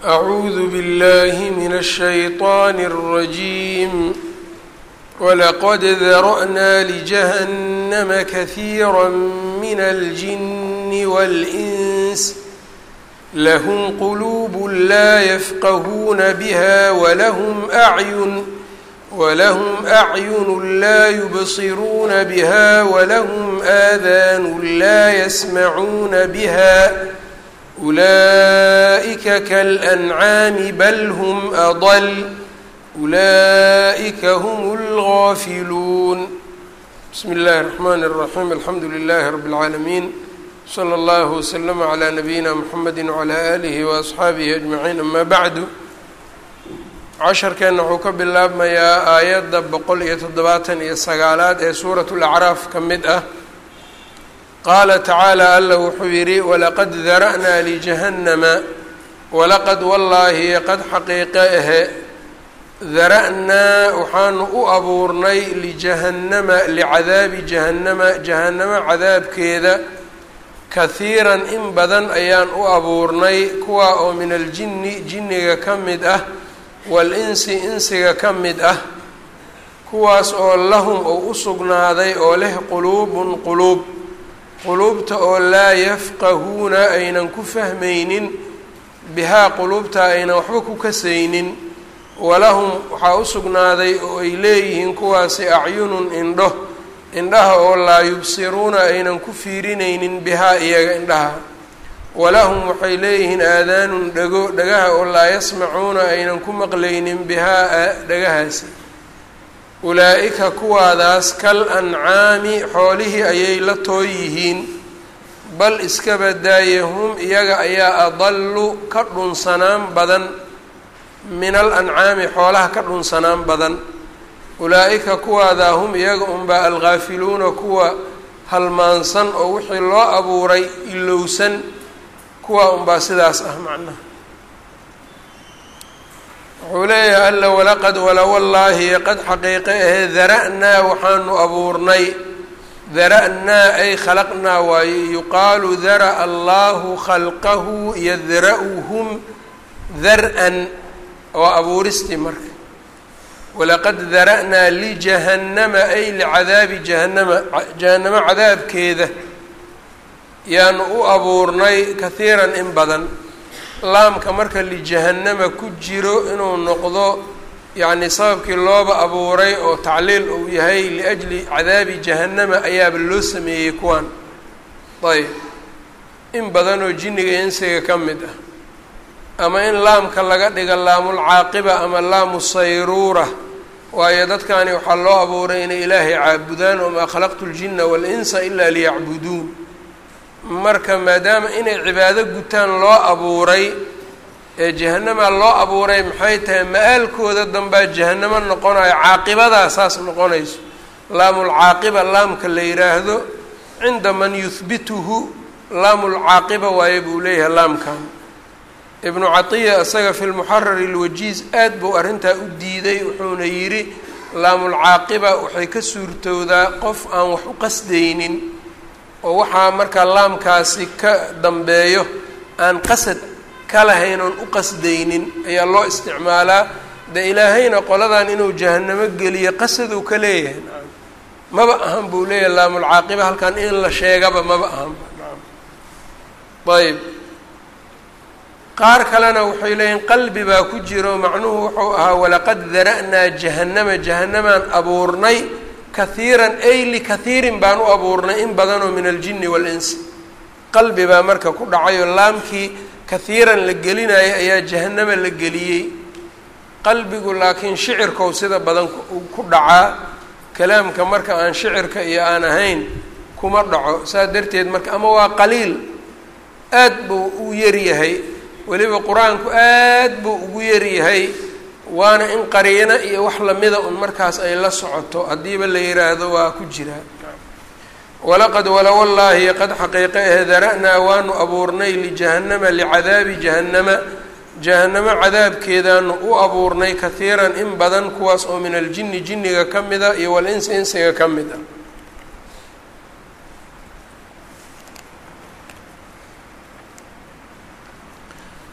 أعوذ بالله من الشيطان الرجيم ولقد ذرأنا لجهنم كثيرا من الجن والإنس لهم قلوب لا يفقهون بها ولهم أعين ولهم أعين لا يبصرون بها ولهم آذان لا يسمعون بها أولئك كالأنعام بل هم أضل أولئك هم الغافلون بسم الله الرحمن الرحيم الحمد لله رب العالمين slى اllه وsلم عlى نabiyina mxamedi وعlى آlihi وأصxaabihi أجmaعiin ama bعdu casharkeenna wuxuu ka bilaabmayaa aayadda boqol iyo toddobaatan iyo sagaalaad ee suuraة الأcraaf ka mid ah qaala tacaalى alla wuxuu yidhi walaqad dara'naa ljahannama walaqad wallaahi qad xaqiiqe ahe dara'naa waxaanu u abuurnay lijahannama licadaabi jahannama jahannama cadaabkeeda kahiiran in badan ayaan u abuurnay kuwa oo min aljinni jinniga ka mid ah wal-insi insiga ka mid ah kuwaas oo lahum oo u sugnaaday oo leh quluubun quluub quluubta oo laa yafqahuuna aynan ku fahmaynin bihaa quluubta aynan waxba ku kasaynin walahum waxaa u sugnaaday oo ay leeyihiin kuwaasi acyunun indho indhaha oo laa yubsiruuna aynan ku fiirinaynin bihaa iyaga indhaha walahum waxay leeyihiin aadaanun dhego dhagaha oo laa yasmacuuna aynan ku maqlaynin bihaa dhagahaasi ulaa-ika kuwaadaas kal ancaami xoolihii ayay la too yihiin bal iska badaaye hum iyaga ayaa adallu ka dhunsanaan badan min al ancaami xoolaha ka dhunsanaan badan ulaa-ika kuwaadaa hum iyaga unbaa alghaafiluuna kuwa halmaansan oo wixii loo abuuray ilowsan kuwa unbaa sidaas ah macnaha wuxuu leeyahay alla walaqad wala wallaahi qad xaqiiqe ahee dara'naa waxaanu abuurnay dara'naa ay khalaqnaa waaye yuqaalu dara'a allaahu khalqahu yadra'uhum dar-an waa abuuristii marka walaqad dara'naa lijahannama ay licadaabi jahannama jahannamo cadaabkeeda yaanu u abuurnay kahiiran in badan laamka marka lijahannama ku jiro inuu noqdo yacni sababkii looba abuuray oo tacliil uu yahay liajli cadaabi jahannama ayaaba loo sameeyey kuwan ayb in badanoo jinniga insiga ka mid ah ama in laamka laga dhiga laamulcaaqiba ama laamu sayruura waayo dadkani waxaa loo abuuray inay ilaahay caabudaan wamaa khalaqtu ljinna waalinsa ilaa liyacbuduun marka maadaama inay cibaado gutaan loo abuuray ee jahanamaa loo abuuray maxay tahay ma-aalkooda dambaa jahanamo noqonayo caaqibadaa saas noqonayso laamulcaaqiba laamka la yidhaahdo cinda man yuhbituhu laamulcaaqiba waaye buu leeyahay laamkan ibnu catiya isaga fi lmuxarari alwajiiz aad buu arrintaa u diiday wuxuuna yidhi laamulcaaqiba waxay ka suurtowdaa qof aan wax u qasdaynin oo waxaa markaa laamkaasi ka dambeeyo aan qasad ka lahayn oon u qasdaynin ayaa loo isticmaalaa de ilaahayna qoladan inuu jahanamo geliyo qasaduu ka leeyahay maba ahan buu leeyahay laamulcaaqiba halkan in la sheegaba maba ahanba ayb qaar kalena waxay leeyihin qalbi baa ku jiro macnuhu wuxuu ahaa walaqad dara'naa jahannama jahannamaan abuurnay kahiiran ay likathiirin baan u abuurnay in badanoo min aljinni waalinsi qalbi baa marka ku dhacayoo laamkii kahiiran la gelinaya ayaa jahannama la geliyey qalbigu laakiin shicirkou sida badan ku dhacaa kalaamka marka aan shicirka iyo aan ahayn kuma dhaco saas darteed marka ama waa qaliil aad buu u yaryahay weliba qur-aanku aad buu ugu yaryahay waana in qariino iyo wax lamida un markaas ay la socoto haddiiba la yiraahdo waa ku jiraa walaqad wala wallaahi qad xaqiiqe ahe dara'naa waanu abuurnay lijahannama licadaabi jahannama jahannamo cadaabkeedaanu u abuurnay kahiiran in badan kuwaas oo min aljinni jinniga ka mida iyo walinsi insiga ka mid ah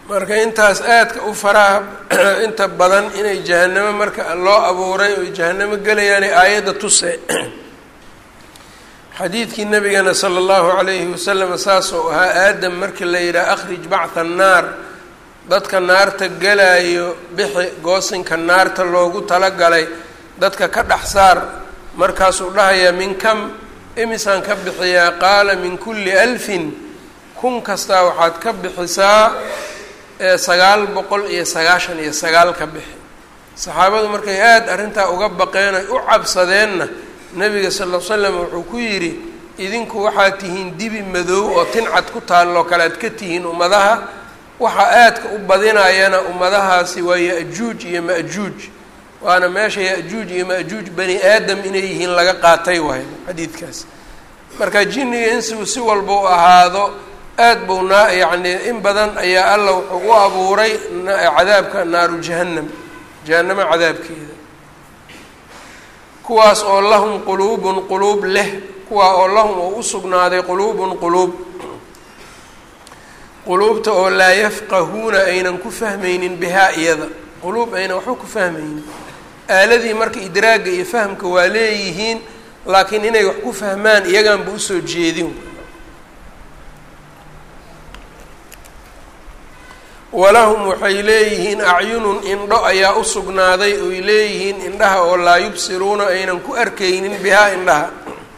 marka intaas aadka u faraha inta badan inay jahanamo marka loo abuuray oy jahanamo gelayaanay aayadda tuse xadiidkii nabigana sala allahu calayhi wasalam saasoo ahaa aadam markii la yidhaha akhrij bactha annaar dadka naarta galayo bixi goosinka naarta loogu talagalay dadka ka dhex saar markaasuu dhahayaa min kam imisaan ka bixiyaa qaala min kulli alfin kun kastaa waxaad ka bixisaa sagaal boqol iyo sagaashan iyo sagaal ka bixi saxaabadu markay aada arrintaa uga baqeen ay u cabsadeenna nabiga sal l slam wuxuu ku yidhi idinku waxaad tihiin dibi madow oo tincad ku taalloo kale aad ka tihiin ummadaha waxaa aadka u badinayana ummadahaasi waa ya-juuj iyo ma-juuj waana meesha ya-juuj iyo ma-juuj bani aadam inay yihiin laga qaatay waay xadiidkaas marka jinniga insigu si walba u ahaado aad buu naa yacni in badan ayaa alla wuxuu u abuuray cadaabka naaru jahannam jahannamo cadaabkeeda kuwaas oo lahum quluubun quluub leh kuwaa oo lahum oo u sugnaaday quluubun quluub quluubta oo laa yafqahuuna aynan ku fahmaynin bihaa iyada quluub aynan waxba ku fahmaynin aaladii marka idraagga iyo fahamka waa leeyihiin laakiin inay wax ku fahmaan iyaganba usoo jeedin walahum waxay leeyihiin acyunun indho ayaa u sugnaaday oy leeyihiin indhaha oo laa yubsiruuna aynan ku arkaynin bihaa indhaha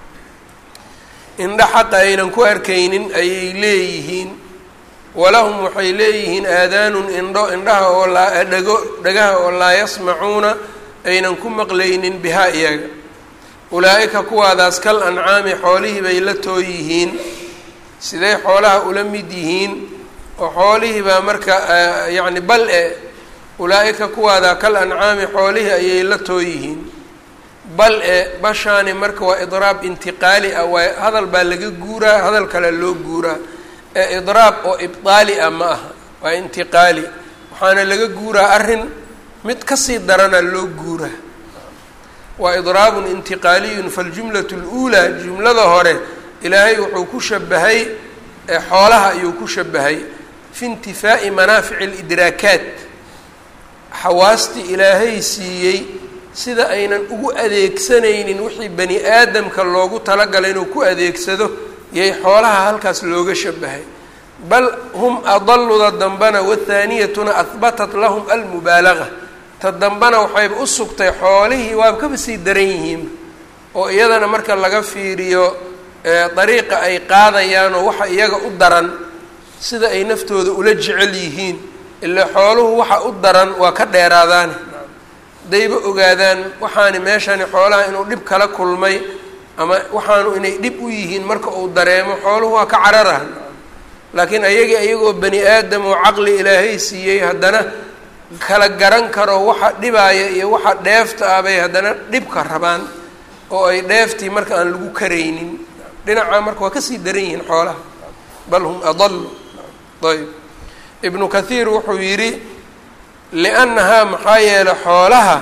indha xaqa aynan ku arkaynin ayay leeyihiin walahum waxay leeyihiin aadaanun indho indhaha oo laa dhago dhagaha oo laa yasmacuuna aynan ku maqlaynin bihaa iyaga ulaa-ika kuwaadaas kal ancaami xoolihii bay la too yihiin siday xoolaha ula mid yihiin oo xoolihii baa marka yacni bal e ulaa-ika kuwaadaa kal ancaami xoolihii ayay la too yihiin bal e bashaani marka waa idraab intiqaali ah waa hadal baa laga guuraa hadal kale loo guuraa ee idraab oo ibdaali ah ma aha waa intiqaali waxaana laga guuraa arrin mid kasii darana loo guuraa waa idraabun intiqaaliyun faljumlatu اluulaa jumlada hore ilaahay wuxuu ku shabahay xoolaha ayuu ku shabahay fi intifaa'i manaafici alidraakaat xawaastii ilaahay siiyey sida aynan ugu adeegsanaynin wixii bani aadamka loogu talagalay inuu ku adeegsado yay xoolaha halkaas looga shabahay bal hum adaluda dambana wathaaniyatuna ahbatat lahum almubaalaga ta dambana waxayba u sugtay xoolihii waaba kaba sii daran yihiin oo iyadana marka laga fiiriyo dariiqa ay qaadayaanoo waxa iyaga u daran sida ay naftooda ula jecel yihiin ilaa xooluhu waxa u daran waa ka dheeraadaane hadayba ogaadaan waxaani meeshani xoolaha inuu dhib kala kulmay ama waxaanu inay dhib u yihiin marka uu dareemo xooluhu waa ka cararahan laakiin ayagii ayagoo bani aadam oo caqli ilaahay siiyey haddana kala garan karo waxa dhibaaya iyo waxa dheefta ah bay haddana dhibka rabaan oo ay dheeftii marka aan lagu karaynin dhinaca marka waa kasii daran yihiin xoolaha bal hum adalu ayb ibnu kathiir wuxuu yidhi liannahaa maxaa yeelay xoolaha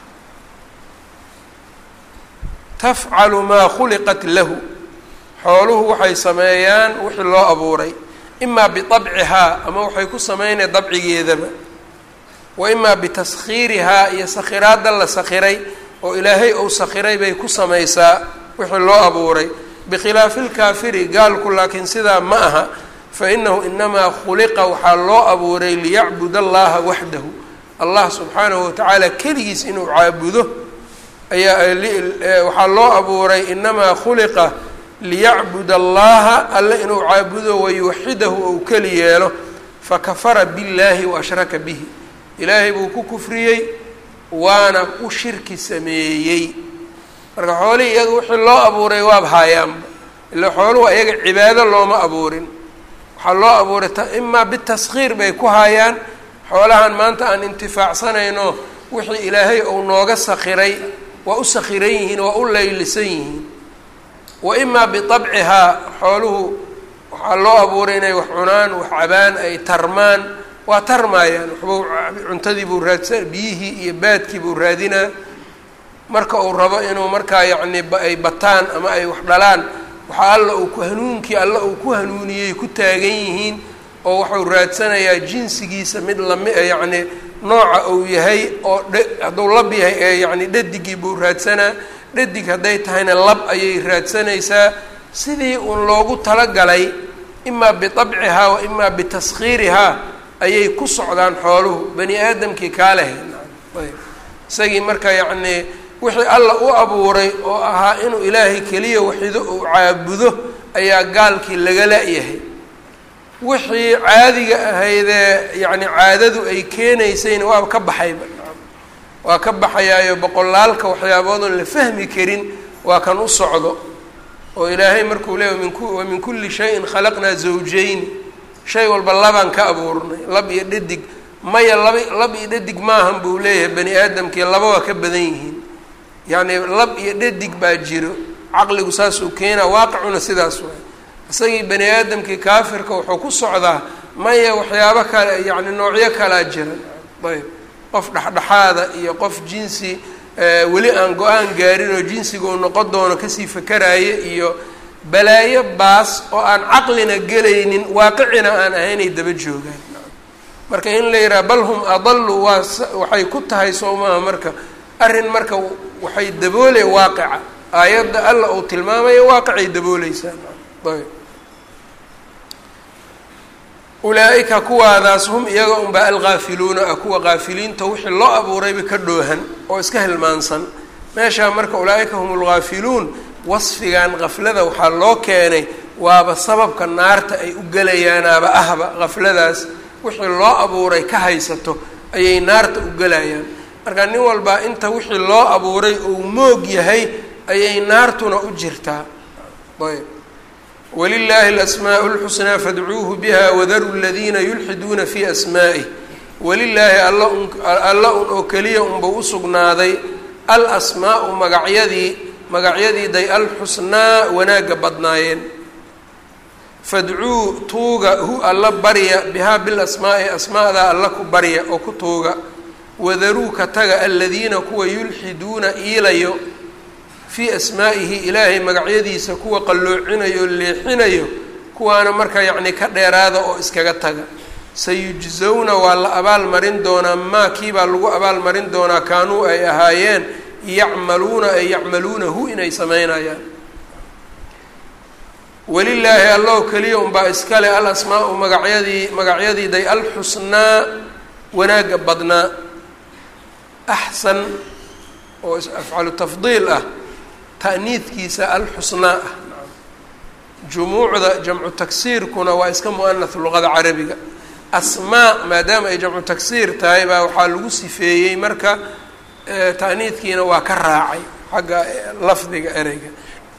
tafcalu maa khuliqat lahu xooluhu waxay sameeyaan wixii loo abuuray imaa biabcihaa ama waxay ku sameynaya dabcigeedaba wa imaa bitaskhiirihaa iyo sakhiraadda la sakhiray oo ilaahay ou sakhiray bay ku samaysaa wixii loo abuuray bikhilaafi lkaafiri gaalku laakiin sidaa ma aha fa inahu inamaa khuliqa waxaa loo abuuray liyacbud allaha waxdahu allah subxaanahu watacaala keligiis inuu caabudo ayaa waxaa loo abuuray inamaa khuliqa liyacbud allaha alle inuu caabudo wayuwaxidahu ou keli yeelo fakafara billaahi waashraka bihi ilaahay buu ku kufriyey waana u shirki sameeyey marka xoolihii iyaga wixii loo abuuray waaba haayaanba ila xooluhu iyaga cibaado looma abuurin waxaa loo abuuray imaa bitaskhiir bay ku haayaan xoolahan maanta aan intifaacsanayno wixii ilaahay ou nooga sakhiray waa u sakhiran yihiin waa u laylisan yihiin wa imaa bitabcihaa xooluhu waxaa loo abuuray inay wax cunaan wax cabaan ay tarmaan waa tarmaayaan waxbuu cuntadii buu raadsan biyihii iyo baadkii buu raadinaa marka uu rabo inuu markaa yacni ay bataan ama ay wax dhalaan waxaa alla uu ku hanuunkii alla uu ku hanuuniyey ku taagan yihiin oo wuxuu raadsanayaa jinsigiisa mid lami yacni nooca uu yahay oo dhe hadduu lab yahay ee yacni dhadigii buu raadsanaa dhadig hadday tahayna lab ayay raadsanaysaa sidii uun loogu talagalay imaa bitabcihaa wa imaa bitaskhiirihaa ayay ku socdaan xooluhu bani aadamkii kaa lehay ayb isagii marka yacnii wixii alla u abuuray oo ahaa inuu ilaahay keliya waxido uu caabudo ayaa gaalkii laga la-yahay wixii caadiga ahaydee yacni caadadu ay keenaysayna waa ka baxayba waa ka baxayaayo boqolaalka waxyaaboodan la fahmi karin waa kan u socdo oo ilaahay markuu leeya minku wa min kulli shayin khalaqnaa zawjayni shay walba labaan ka abuurnay lab iyo dhadig maya laba lab iyo dhadig maahan buu leeyahay bani aadamkii laba waa ka badan yihiin yacni lab iyo dhadig baa jiro caqligu saasuu keenaa waaqicuna sidaas waay isagii bani aadamkii kaafirka wuxuu ku socdaa maya waxyaabo kale yacni noocyo kalaa jiran ayb qof dhexdhexaada iyo qof jinsi weli aan go-aan gaarin oo jinsiga uu noqon doono kasii fakaraayo iyo balaayo baas oo aan caqlina gelaynin waaqicina aan ahaynay daba joogaan marka in la yidhaha bal hum adalu waa waxay ku tahay soo maaha marka arrin marka waxay daboolay waaqica aayadda alla uu tilmaamayo waaqicay dabooleysaa ayb ulaa-ika kuwaadaas hum iyaga unbaa alghaafiluuna ah kuwa haafiliinta wixii loo abuurayba ka dhoohan oo iska hilmaansan meeshaa marka ulaa-ika hum lghaafiluun wasfigan kaflada waxaa loo keenay waaba sababka naarta ay u gelayaanaaba ahba kafladaas wixii loo abuuray ka haysato ayay naarta u gelayaan marka nin walbaa inta wixii loo abuuray uu moog yahay ayay naartuna u jirtaa ayb walilaahi alasmaau اlxusnaa fadcuuhu biha wadaru ladiina yulxiduuna fi asmaa'ih walilaahi alla un alla un oo keliya unbau usugnaaday alasmaau magacyadii magacyadii day alxusnaa wanaagga badnaayeen fadcuu tuuga hu alla barya bihaa bilasmaa'i asmaadaa alla ku barya oo ku tuuga wadaruu ka taga aladiina kuwa yulxiduuna iilayo fii asmaa'ihi ilaahay magacyadiisa kuwa qalloocinayo o leexinayo kuwaana marka yacni ka dheeraada oo iskaga taga sayujzawna waa la abaal marin doonaa maa kiibaa lagu abaal marin doonaa kaanuu ay ahaayeen yacmaluuna ay yacmaluunahu inay sameynayaan walilaahi allahu keliya unbaa iskale al asmaau magacyadii magacyadii day alxusnaa wanaagga badnaa axsan oo afcalu tafdiil ah ta'niidkiisa alxusnaa ah jumuucda jamcu tagsiirkuna waa iska mu'anath luqada carabiga asmaa maadaama ay jamcu tagsiir tahay baa waxaa lagu sifeeyey marka ta'niidkiina waa ka raacay xagga lafdiga ereyga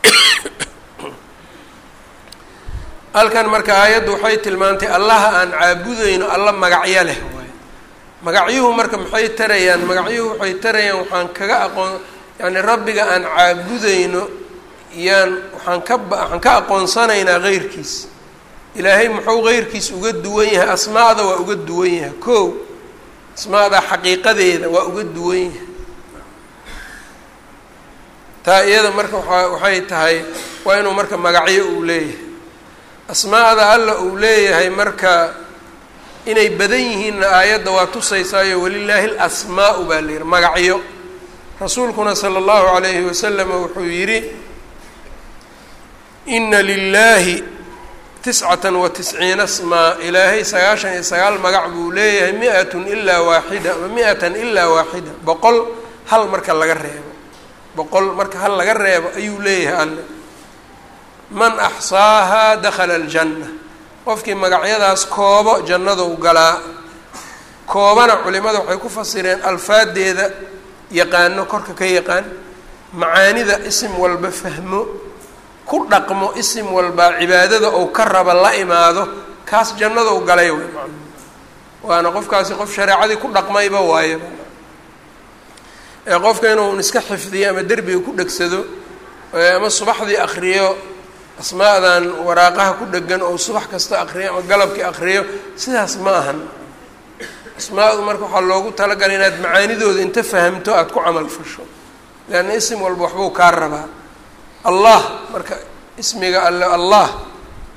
halkan marka aayaddu waxay tilmaantay allaha aan caabudayno alla magacyo leh waay magacyuhu marka maxay tarayaan magacyuhu waxay tarayaan waxaan kaga aqoon yacni rabbiga aan caabudayno yaan waxaan ka waxaan ka aqoonsanaynaa heyrkiis ilaahay muxuu heyrkiis uga duwan yahay asmaada waa uga duwan yahay kow asmaada xaqiiqadeeda waa uga duwan yahay taa iyada marka waa waxay tahay waa inuu marka magacyo uu leeyahay asmaada alla uu leeyahay marka inay badan yihiinna aayadda waa tusaysaayo walilaahi alasmaau baa la yihi magacyo rasuulkuna sala allahu calayhi wasalama wuxuu yidhi ina lilaahi tiscatan wa tisciina smaa ilaahay sagaashan iyo sagaal magac buu leeyahay mi-atun ilaa waaxida ama mi-atan ilaa waaxida boqol hal marka laga reebo boqol marka hal laga reebo ayuu leeyahay alle man axsaahaa dakhala aljanna qofkii magacyadaas koobo jannadou galaa koobana culimada waxay ku fasireen alfaadeeda yaqaano korka ka yaqaan macaanida isim walba fahmo ku dhaqmo isim walbaa cibaadada ou ka raba la imaado kaas jannadou galay way maa waana qofkaasi qof shareecadii ku dhaqmayba waayaba ee qofka inuu iska xifdiyo ama derbiga ku dhegsado ama subaxdii akriyo asmaadan waraaqaha ku dhegan oo subax kasta akriyo ama galabkii akriyo sidaas ma ahan asmaadu marka waxaa loogu talagalay inaad macaanidooda inta fahamto aada ku camal fasho leanna isim walba waxbuu kaa rabaa allah marka ismiga alle allah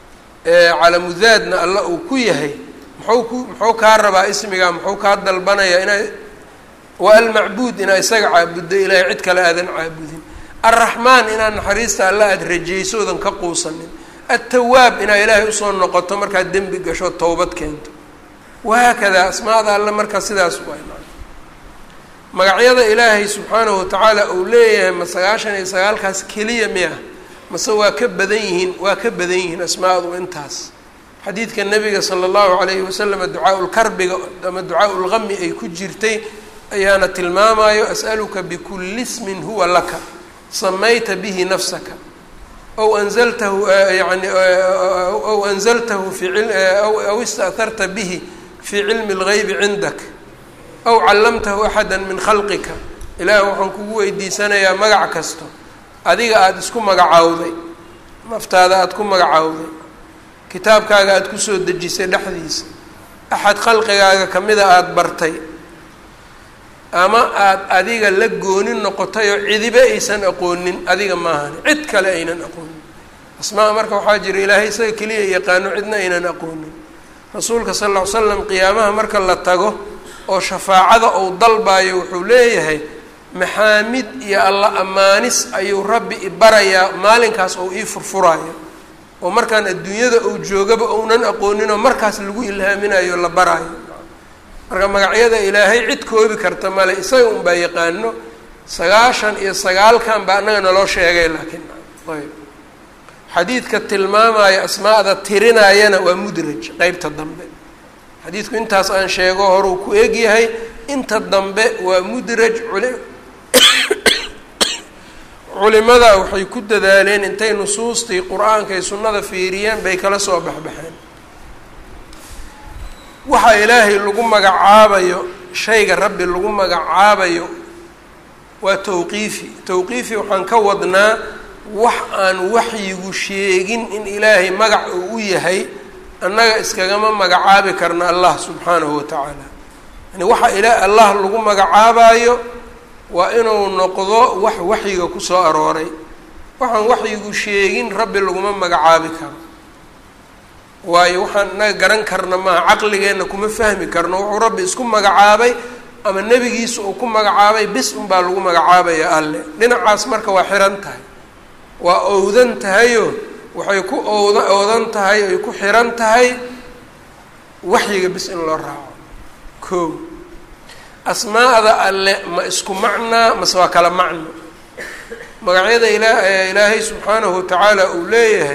calamudaadna alla uu ku yahay muxuu ku muxuu kaa rabaa ismigaa muxuu kaa dalbanayaa inaa waa almacbuud inaa isaga caabuddo ilaahay cid kale aadan caabudin alraxmaan inaad naxariista alla aada rajayso odan ka quusanin altawaab inaa ilaahay usoo noqoto markaad dembi gasho towbad keento wahaakadaa asmaada alle markaa sidaas waay magacyada ilaahay subxaanahu watacaala uu leeyahay ma sagaashan iyo sagaalkaas keliya miya mase waa ka badan yihiin waa ka badan yihiin asmaadu intaas xadiidka nabiga sala allahu calayhi wasalam ducaa lkarbiga ama ducaa lgami ay ku jirtay ayaana tilmaamayo as'aluka bikulli ismin huwa laka samayta bihi nafsaka aw anzaltahu yani aw anzaltahu fi aw ista'harta bihi fii cilmi اlgaybi cindak aw callamtahu axada min khalqika ilaahi waxaan kugu weydiisanayaa magac kasto adiga aada isku magacaawday naftaada aada ku magacaawday kitaabkaaga aada kusoo dejisay dhexdiisa axad khalqigaaga kamida aada bartay ama aada adiga la goonin noqotay oo cidibe aysan aqoonin adiga maahan cid kale aynan aqoonin asmaa marka waxaa jira ilaahay isaga keliya yaqaano cidna aynan aqoonin rasuulka sal ll ly slam qiyaamaha marka la tago oo shafaacada uu dalbayo wuxuu leeyahay maxaamid iyo alla ammaanis ayuu rabbi ibarayaa maalinkaas oo ii furfuraayo oo markaan adduunyada uu joogaba ounan aqooninoo markaas lagu ilhaaminayo la baraayo marka magacyada ilaahay cid koobi karta male isaga unbaa yaqaano sagaashan iyo sagaalkan baa annaga naloo sheegay laakiin ayb xadiidka tilmaamaya asmaada tirinayana waa mudraj qeybta dambe xadiidku intaas aan sheego horuu ku egyahay inta dambe waa mudraj culi culimada waxay ku dadaaleen intay nusuustii qur-aanka iyo sunnada fiiriyeen bay kala soo baxbaxeen waxa ilaahay lagu magacaabayo shayga rabbi lagu magacaabayo waa tawqiifi tawqiifi waxaan ka wadnaa wax aan waxyigu sheegin in ilaahay magac uu u yahay annaga iskagama magacaabi karna allah subxaanahu wa tacaala yani waxa ila allah lagu magacaabayo waa inuu noqdo wax waxyiga kusoo arooray waxaan waxyigu sheegin rabbi laguma magacaabi karo waayo waxaan inaga garan karna maaha caqligeenna kuma fahmi karno wuxuu rabbi isku magacaabay ama nebigiisa uu ku magacaabay bis unbaa lagu magacaabaya alle dhinacaas marka waa xiran tahay waa owdan tahayo waxay ku owda oodan tahay ay ku xiran tahay waxyiga bis in loo raaco koo asmaa'da alle ma isku macnaa mase waa kala macno magacyada ilaa ilaahay subxaanahu watacaala uu leeyahay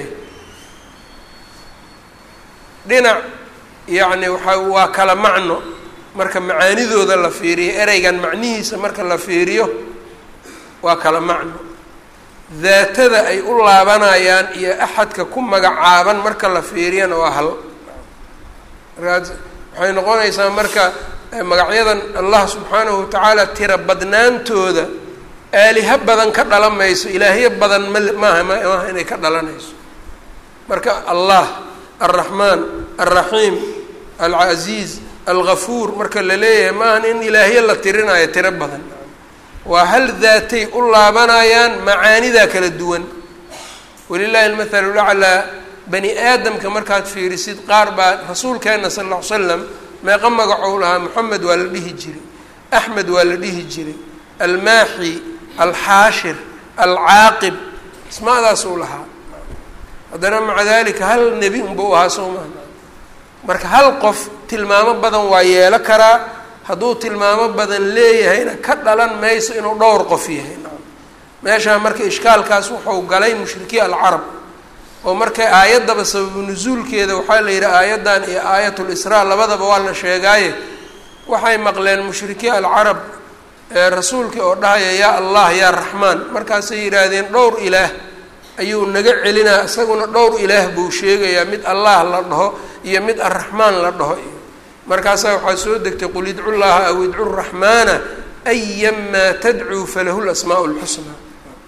dhinac yacni waxa waa kala macno marka macaanidooda la fiiriyo ereygan macnihiisa marka la fiiriyo waa kala macno daatada ay u laabanayaan iyo axadka ku magacaaban marka la fiiriyana waa hal markaas waxay noqonaysaa marka magacyadan allah subxaanahu watacaala tira badnaantooda aaliha badan ka dhalan mayso ilaahyo badan ma maaha maaha inay ka dhalanayso marka allah alraxmaan alraxiim alcasiiz algafuur marka la leeyahay maahan in ilaahyo la tirinayo tiro badan waa hal daatay u laabanayaan macaanidaa kala duwan walilahi almathalu laclaa bani aadamka markaad fiirisid qaar baa rasuulkeena sal lla ly slam meeqa magacou lahaa moxamed waa la dhihi jiray axmed waa la dhihi jiray almaaxi alxaashir alcaaqib ismaadaasuu lahaa haddana maca dalika hal nebi unba u ahaa soo maha marka hal qof tilmaamo badan waa yeelo karaa hadduu tilmaamo badan leeyahayna ka dhalan mayso inuu dhowr qof yahay meeshaa marka ishkaalkaas wuxuu galay mushrikiin alcarab oo marka aayaddaba sababu nusuulkeeda waxaa la yidhi aayaddan iyo aayatul israa labadaba waa la sheegaaye waxay maqleen mushrikiin alcarab rasuulkii oo dhahaya yaa allah yaa raxmaan markaasay yidhaahdeen dhowr ilaah ayuu naga celinaa isaguna dhowr ilaah buu sheegayaa mid allah la dhaho iyo mid arraxmaan la dhaho iyo markaasaa waxaa soo degtay qul idcu llaha aw idcu raxmaana ayamaa tadcuu falahu lasmaau lxusnaa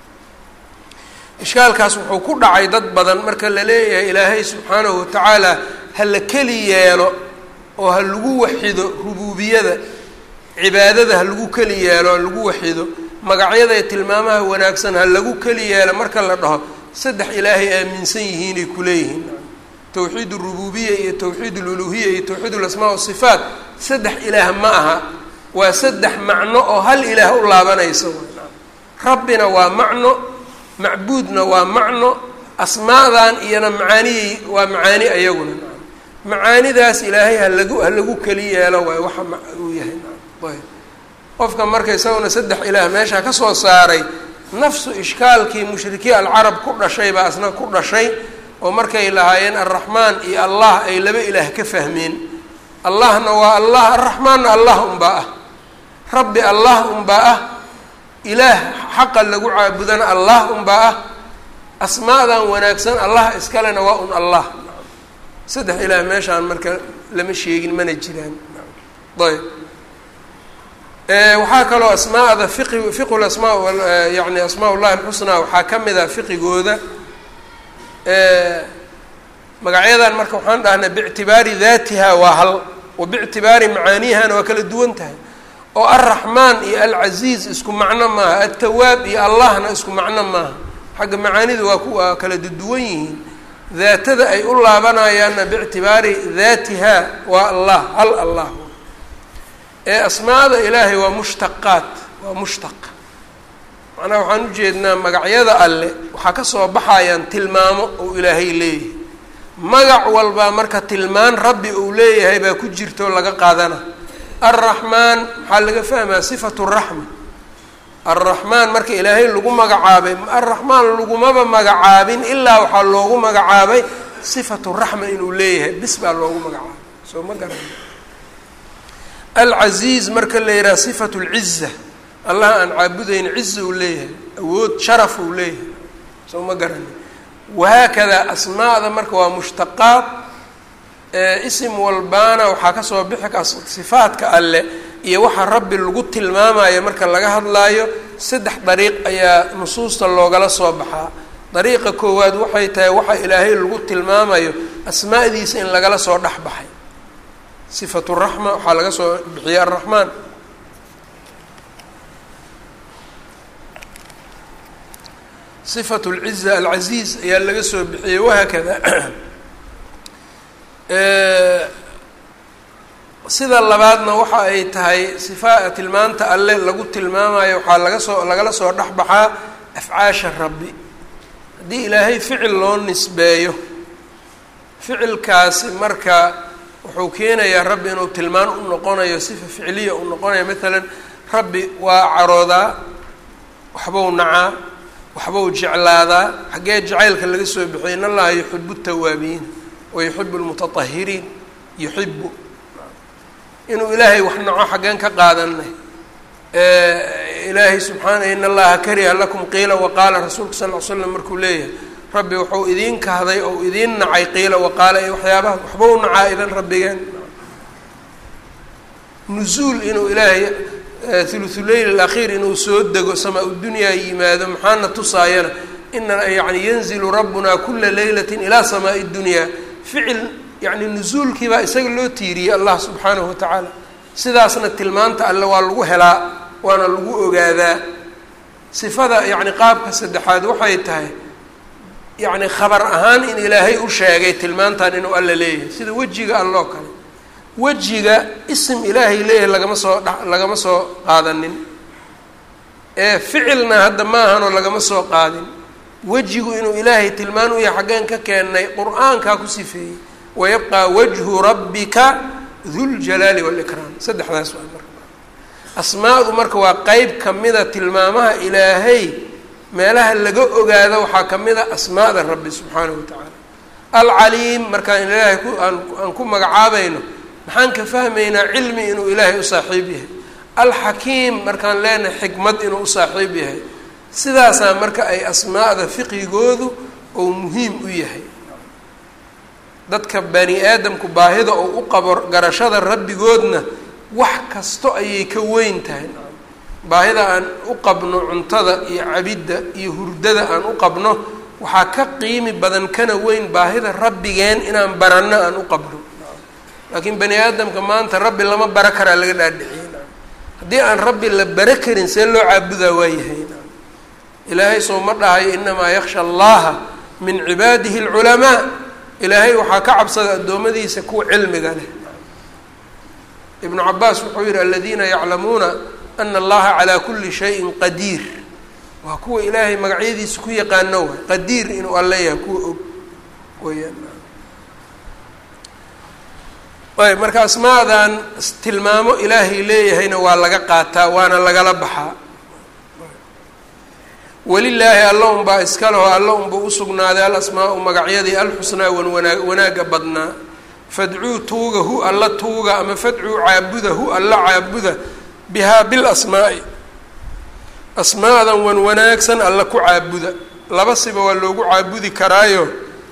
ishkaalkaas wuxuu ku dhacay dad badan marka la leeyahay ilaahay subxaanahu watacaala ha la keli yeelo oo ha lagu waxido rubuubiyada cibaadada ha lagu keli yeelo ha lagu waxido magacyada ee tilmaamaha wanaagsan ha lagu keli yeelo marka la dhaho saddex ilaahay aaminsan yihiinay kuleeyihiin towxiid اrububiya iyo towxiid اluluhiya iyo towxiid اlasmaa wasifaat saddex ilaah ma aha waa saddex macno oo hal ilaah u laabanayso rabbina waa macno macbuudna waa macno asmaadan iyona macaaniyey waa macaani ayaguna macaanidaas ilaahay halagu halagu keli yeelo waay waxa uu yahay ayb qofka marka isaguna saddex ilaah meesha ka soo saaray nafsu ishkaalkii mushrikiin alcarab ku dhashay baa asna ku dhashay oo markay lahaayeen alraxmaan iyo allah ay laba ilaah ka fahmeen allahna waa allah alraxmaanna allah unbaa ah rabbi allah unbaa ah ilaah xaqa lagu caabudana allah unbaa ah asmaadan wanaagsan allah iskalena waa un allah saddex ilaah meeshaan marka lama sheegin mana jiraan ayb waxaa kaloo asmaada fiqi fiqu lasmaa yani asmaa ullahi alxusnaa waxaa ka mid a fiqigooda magacyadan marka waxaan dhahnay biictibaari daatiha waa hal wa biictibaari macaaniyahana waa kala duwan tahay oo alraxmaan iyo alcasiiz isku macno maaha altawaab iyo allahna isku macno maaha xagga macaanida waa ku waa kala duwan yihiin daatada ay u laabanayaanna biictibaari daatiha waa allah hal allah ee asmaada ilaahay waa mushtaqaat waa mushtaq macnaha waxaan ujeednaa magacyada alle waxaa ka soo baxayaan tilmaamo uu ilaahay leeyahay magac walbaa marka tilmaan rabbi uu leeyahay baa ku jirta oo laga qaadana alraxmaan maxaa laga fahmaa sifatu raxma alraxmaan marka ilaahay lagu magacaabay alraxmaan lagumaba magacaabin ilaa waxaa loogu magacaabay sifatu raxma inuu leeyahay bis baa loogu magacaabay soo ma garan alcasiiz marka la yidhaha sifatu lciza allah aan caabudayn ciza uu leeyahay awood sharaf uu leeyahay soo ma garani wahaakadaa asmaada marka waa mushtaqaad isim walbaana waxaa kasoo bixi ka sifaadka alle iyo waxa rabbi lagu tilmaamayo marka laga hadlaayo saddex dariiq ayaa nusuusta loogala soo baxaa dariiqa koowaad waxay tahay waxa ilaahay lagu tilmaamayo asmaadiisa in lagala soo dhex baxay sifatu raxma waxaa laga soo bixiyey alraxmaan sifatu lciza alcasiiz ayaa laga soo bixiyey wahaakada sida labaadna waxa ay tahay sifa tilmaanta alle lagu tilmaamayo waxaa laga soo lagala soo dhex baxaa afcaasha rabbi haddii ilaahay ficil loo nisbeeyo ficilkaasi marka wuxuu keenayaa rabbi inuu tilmaan u noqonayo sifa ficliya uu noqonayo maalan rabbi waa caroodaa waxbau nacaa waxbau jeclaadaa xaggee jacaylka laga soo bixiyay in allaha yuxibu tawaabiin wa yuxibu lmutatahiriin yuxibu inuu ilaahay wax naco xaggeen ka qaadanay ilaahay subxaana in allaha kariha lakum qiila waqaala rasuulka sal ll slam markuu leeyahay rabbi wuxuu idiin kahday ou idiin nacay qiila waqaala iyo waxyaabaha waxbau nacaa idan rabbigeen nuzuul inuu ilaahay thuluthuleyl alakhiir inuu soo dego samaa udunyaa yimaado maxaana tusaayana ina yani yanzilu rabbuna kula leylati ilaa samaai dunyaa ficil yani nuzuulkiibaa isaga loo tiiriyey allah subxaanahu watacaala sidaasna tilmaanta alle waa lagu helaa waana lagu ogaadaa sifada yani qaabka saddexaad waxay tahay yacni khabar ahaan in ilaahay u sheegay tilmaantan inuu alla leeyahay sida wejiga alloo kale wejiga isim ilaahay leeyahay lagama soo dha lagama soo qaadanin ee ficilna hadda maahanoo lagama soo qaadin wejigu inuu ilaahay tilmaan u yahay xaggeen ka keennay qur-aankaa ku sifeeyey wayabqaa wajhu rabbika duljalaali waalikraam saddexdaas waa marka asmaadu marka waa qeyb kamida tilmaamaha ilaahay meelaha laga ogaado waxaa ka mid a asmaada rabbi subxaanahu wa tacaala alcaliim markaan ilaahay ku aan aan ku magacaabayno maxaan ka fahmaynaa cilmi inuu ilaahay u saaxiib yahay alxakiim markaan leenahay xikmad inuu u saaxiib yahay sidaasaa marka ay asmaada fiqigoodu ou muhiim u yahay dadka bani aadamku baahida oo u qabo garashada rabbigoodna wax kasto ayay ka weyn tahay baahida aan u qabno cuntada iyo cabidda iyo hurdada aan u qabno waxaa ka qiimi badan kana weyn baahida rabbigeen inaan baranno aan u qabno laakiin bani aadamka maanta rabbi lama bara karaa laga dhaadhiciyey haddii aan rabbi la bara karin see loo caabudaa waayahay ilaahay soo ma dhahayo inamaa yaksha allaha min cibaadihi alculamaa ilaahay waxaa ka cabsada addoommadiisa kuwa cilmiga leh ibnu cabaas wuxuu yihi aladiina yaclamuuna ana allaha calaa kuli shayin qadiir waa kuwa ilaahay magacyadiisa ku yaqaano waay qadiir inuu alle yahay kuwa og weyaan ayb marka asmaadan tilmaamo ilaahay leeyahayna waa laga qaataa waana lagala baxaa welilaahi alla unbaa iska leho alla unba usugnaaday alasmaa-u magacyadii alxusnaa wan wanaa wanaagga badnaa fadcuu tuuga hu alla tuuga ama fadcuu caabuda hu alla caabuda bihaa bilasmaa'i asmaadan wan wanaagsan alla ku caabuda laba siba waa loogu caabudi karaayo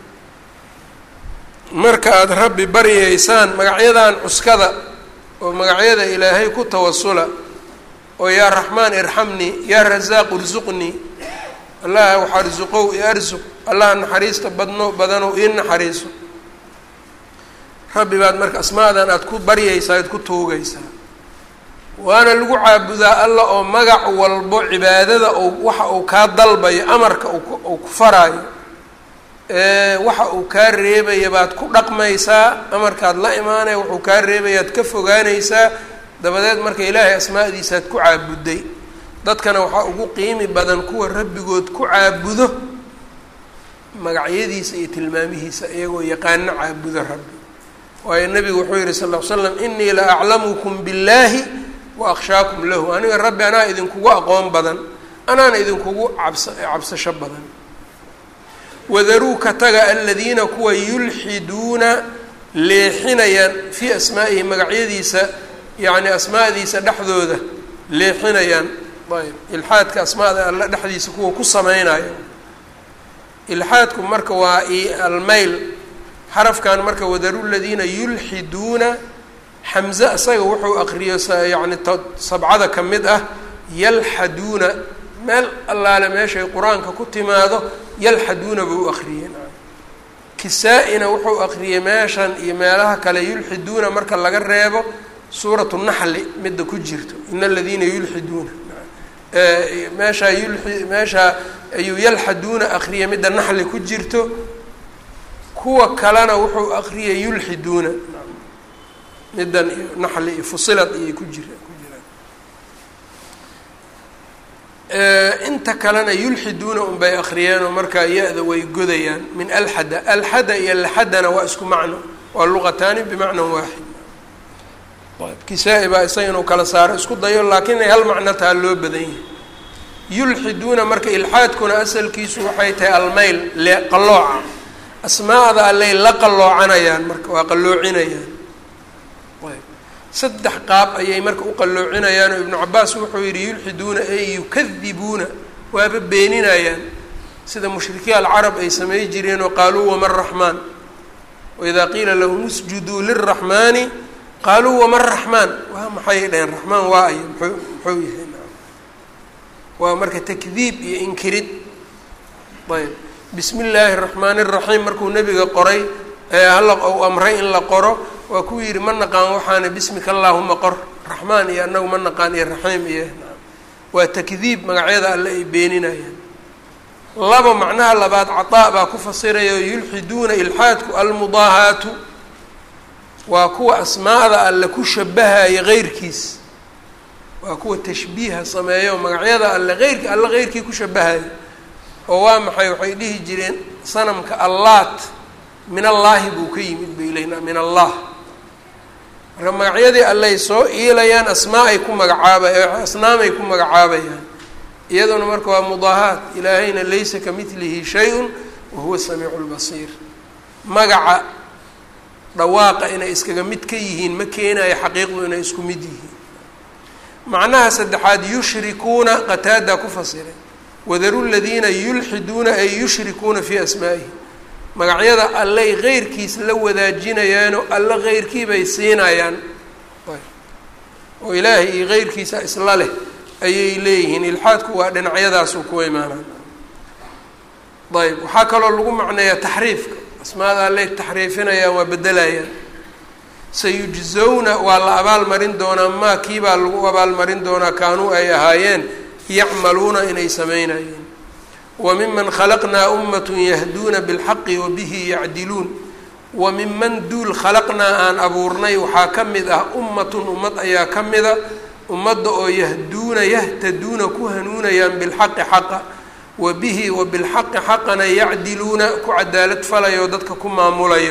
marka aada rabbi baryaysaan magacyadan cuskada oo magacyada ilaahay ku tawasula oo yaa raxmaan irxamnii yaa rasaaq irsuqnii allah wax arsuqow i arsuq allah naxariista badno badanow ii naxariiso rabbi baad marka asmaadan aada ku baryaysaa aad ku tuugaysaa waana lagu caabudaa alla oo magac walbo cibaadada ou waxa uu kaa dalbayo amarka uu ku faraayo waxa uu kaa reebaya baad ku dhaqmaysaa amarkaad la imaanaya wuxuu kaa reebayaad ka fogaanaysaa dabadeed marka ilaahay asmaadiisaad ku caabuday dadkana waxaa ugu qiimi badan kuwa rabbigood ku caabudo magacyadiisa iyo tilmaamihiisa iyagoo yaqaano caabudo rabbi waayo nabigu wuxuu yihi sal ll ly slam inii la aclamukum billaahi wa akhshaakum lahu aniga rabbi anaa idinkugu aqoon badan anaana idinkugu cabsa cabsasho badan wadaruu ka taga aladiina kuwa yulxiduuna leexinayaan fii asmaa'ihi magacyadiisa yacni asmaadiisa dhexdooda leexinayaan ayb ilxaadka asmaada alla dhexdiisa kuwa ku sameynaya ilxaadku marka waa almayl xarafkan marka wadaru ladiina yulxiduuna xamze isaga wuxuu aqriyo yani sabcada ka mid ah yalxaduuna meel allaale meeshay qur-aanka ku timaado yalxaduuna buu aqriyey kisaa-ina wuxuu aqriyey meeshan iyo meelaha kale yulxiduuna marka laga reebo suuratu naxli midda ku jirto in aladiina yulxiduuna meeshaa yuli meeshaa ayuu yalxaduuna aqriyay midda naxli ku jirto kuwa kalena wuxuu aqriyay yulxiduuna middan iyo naxli iyo fusilad iyay ku jira ku jiraan inta kalena yulxiduuna unbay aqriyeenoo markaa ya-da way godayaan min alxada alxada iyo laxadana waa isku macno waa luqataani bimacnan waaxid kisaa-i baa isaga inuu kala saaro isku dayo laakiin ay hal macno taa loo badan yahay yulxiduuna marka ilxaadkuna asalkiisu waxay tahay almayl le qallooca asmaada allay la qalloocanayaan marka waa qalloocinayaan ayb saddex qaab ayay marka u qalloocinayaan oo ibnu cabaas wuxuu yidhi yulxiduuna ay yukadibuuna waaba beeninayaan sida mushrikiin alcarab ay samey jireen oo qaaluu wama raxmaan waidaa qiila lahum usjuduu liraxmaani qaaluu wama raxmaan waa maxay dhaheen raxmaan waa ayo mxuu muxuu yahay waa marka takdiib iyo inkirid ayb bismi illaahi araxmaani iraxiim markuu nebiga qoray ee halla ou amray in la qoro waa kuu yidhi ma naqaan waxaana bismika allaahuma qor raxmaan iyo annagu ma naqaan iyo raxiim iyo waa takdiib magacyada alle ay beeninayaan laba macnaha labaad cataa baa ku fasiraya oo yulxiduuna ilxaadku almudaahaatu waa kuwa asmaada alle ku shabahaya heyrkiis waa kuwa tashbiiha sameeyo magacyada alle eyrki alle heyrkii ku shabahaya oo waa maxay waxay dhihi jireen sanamka allaat min allaahi buu ka yimid bay leynaa min allah marka magacyadii alley soo iilayaan asmaa ay ku magacaaba asnaamay ku magacaabayaan iyaduna marka waa mudaahaat ilaahayna laysa ka midlihi shay-un wa huwa samiicu lbasiir magaca dhawaaqa inay iskaga mid ka yihiin ma keenayo xaqiiqdu inay isku mid yihiin macnaha saddexaad yushrikuuna qataadaa ku fasiray wadaru ladiina yulxiduuna ay yushrikuuna fii asmaa'ihi magacyada allay keyrkiis la wadaajinayaano alla keyrkii bay siinayaan oo ilaahay iyo keyrkiisa isla leh ayay leeyihiin ilxaadku waa dhinacyadaasuu ku imaanaa ayb waxaa kaloo lagu macneeyaa taxriifka asmaada allay taxriifinayaan waa bedelayaan sayujzawna waa la abaalmarin doonaa maa kiibaa lagu abaalmarin doonaa kaanuu ay ahaayeen yacmaluuna inay samaynayeen wa miman khalaqnaa ummatun yahduuna bilxaqi wa bihi yacdiluun wa minman duul khalaqnaa aan abuurnay waxaa ka mid ah ummatun ummad ayaa ka mida ummadda oo yahduuna yahtaduuna ku hanuunayaan bilxaqi xaqa wa bihi wa bilxaqi xaqana yacdiluuna ku cadaalad falayo dadka ku maamulayo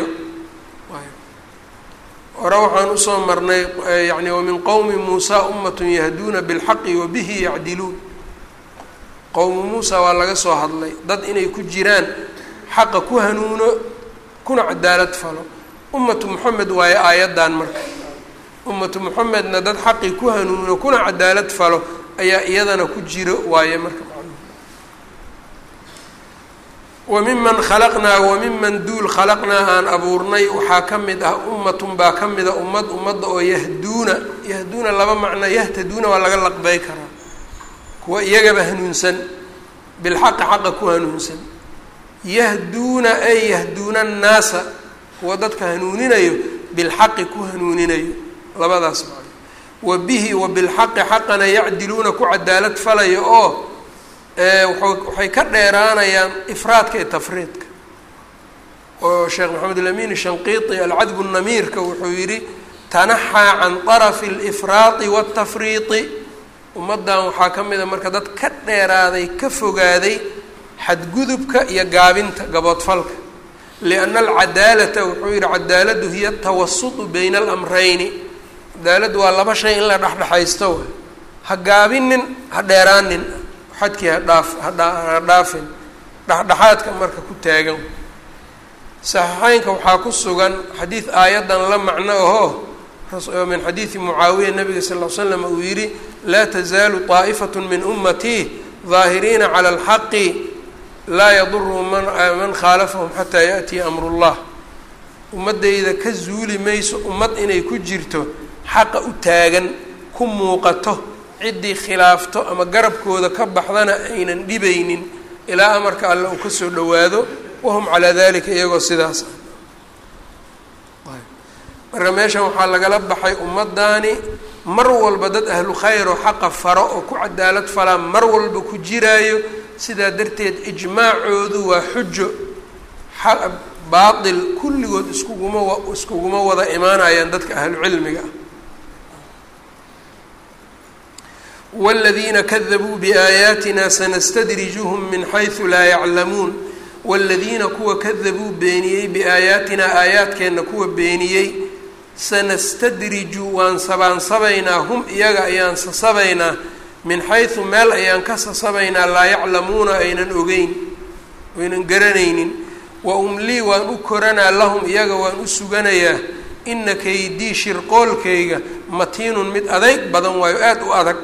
hore waxaan usoo marnay yani wamin qowmi muusaa ummatun yahduuna bilxaqi wa bihi yacdiluun qowmu muusa waa laga soo hadlay dad inay ku jiraan xaqa ku hanuuno kuna cadaalad falo ummatu moxamed waayo aayaddan marka ummatu moxamedna dad xaqii ku hanuuno kuna cadaalad falo ayaa iyadana ku jiro waaye marka wa miman khalaqnaa wa miman duul khalaqnaa aan abuurnay waxaa ka mid ah ummatun baa ka mida ummad ummadda oo yahduuna yahduuna laba macno yahtaduuna waa laga laqbay karaa kuwa iyagaba hanuunsan bilxaqi xaqa ku hanuunsan yahduuna ay yahduuna annaasa kuwa dadka hanuuninayo bilxaqi ku hanuuninayo labadaas macno wa bihi wa bilxaqi xaqana yacdiluuna ku cadaalad falayo oo waxay ka dheeraanayaan ifraadka iyo tafriidka oo sheekh maxamed alamin shanqiiti alcadbu namiirka wuxuu yidhi tanaxaa can طarafi اlifraadi waاtafriidi ummaddan waxaa ka mid a marka dad ka dheeraaday ka fogaaday xadgudubka iyo gaabinta gaboodfalka lianna alcadaalata wuxuu yihi cadaaladu hiya tawasutu bayna alamrayni cadaaladu waa laba shay in la dhexdhexaysto waay ha gaabinin ha dheeraanin xadkii hadhaaf ha dhaafin dhexdhexaadka marka ku taagan saxiixeynka waxaa ku sugan xadiid aayaddan la macno ahoo min xadiidi mucaawiya nabiga sal l slam uu yidhi laa tazaalu طaa'ifat min ummatii daahiriina cala alxaqi laa yaduru man khaalafahum xataa yaأtiya amru اllah ummaddayda ka zuuli mayso ummad inay ku jirto xaqa u taagan ku muuqato ciddii khilaafto ama garabkooda ka baxdana aynan dhibaynin ilaa amarka alle uu kasoo dhowaado wahum calaa dalika iyagoo sidaas ah marka meeshan waxaa lagala baxay ummaddaani mar walba dad ahlu khayr oo xaqa faro oo ku cadaalad falaa mar walba ku jiraayo sidaa darteed ijmaacoodu waa xujo baatil kulligood iskuguma iskuguma wada imaanayaan dadka ahlu cilmiga ah wاladiina kadabuu biaayaatina sanastadrijuhum min xaysu laa yaclamuun wاladiina kuwa kadabuu beeniyey biaayaatinaa aayaadkeenna kuwa beeniyey sanastadriju waan sabaansabaynaa hum iyaga ayaan sasabaynaa min xaysu meel ayaan ka sasabaynaa laa yaclamuuna aynan ogeyn aynan garanaynin wa umlii waan u koranaa lahum iyaga waan u suganayaa ina kaydii shirqoolkayga matiinun mid adayg badan waayo aada u adag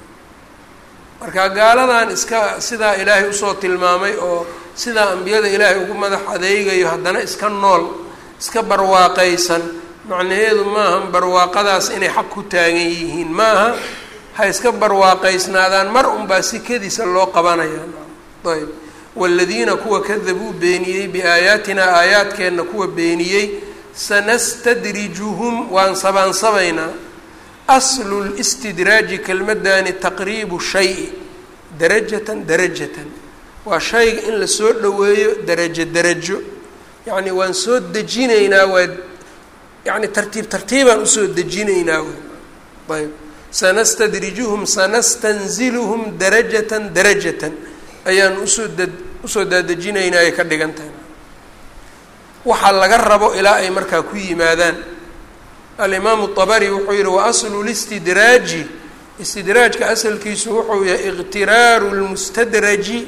marka gaaladan iska sidaa ilaahay usoo tilmaamay oo sidaa ambiyada ilaahay ugu madax adeegayo haddana iska nool iska barwaaqaysan macnaheedu maaha barwaaqadaas inay xaq ku taagan yihiin maaha ha iska barwaaqaysnaadaan mar unbaa sikadiisa loo qabanaya ayb waaladiina kuwa kadabuu beeniyey biaayaatinaa aayaadkeenna kuwa beeniyey sanastadrijuhum waan sabaansabaynaa aslu listidraaji kelmadani taqriibu shayi darajatan darajatan waa shayga in lasoo dhoweeyo darajo darajo yacni waan soo dejinaynaa waa yani tartiib tartiibaan usoo dejinaynaa ayb sanastadrijuhum sanastanziluhum darajatan darajatan ayaan usoo da usoo daadejinaynaa ay ka dhigan tahay waxaa laga rabo ilaa ay markaa ku yimaadaan alimaamu طabari wuxuu yihi waaslu listidraaji istidraajka asalkiisu wuxuu yahay iqtiraaru lmustadraji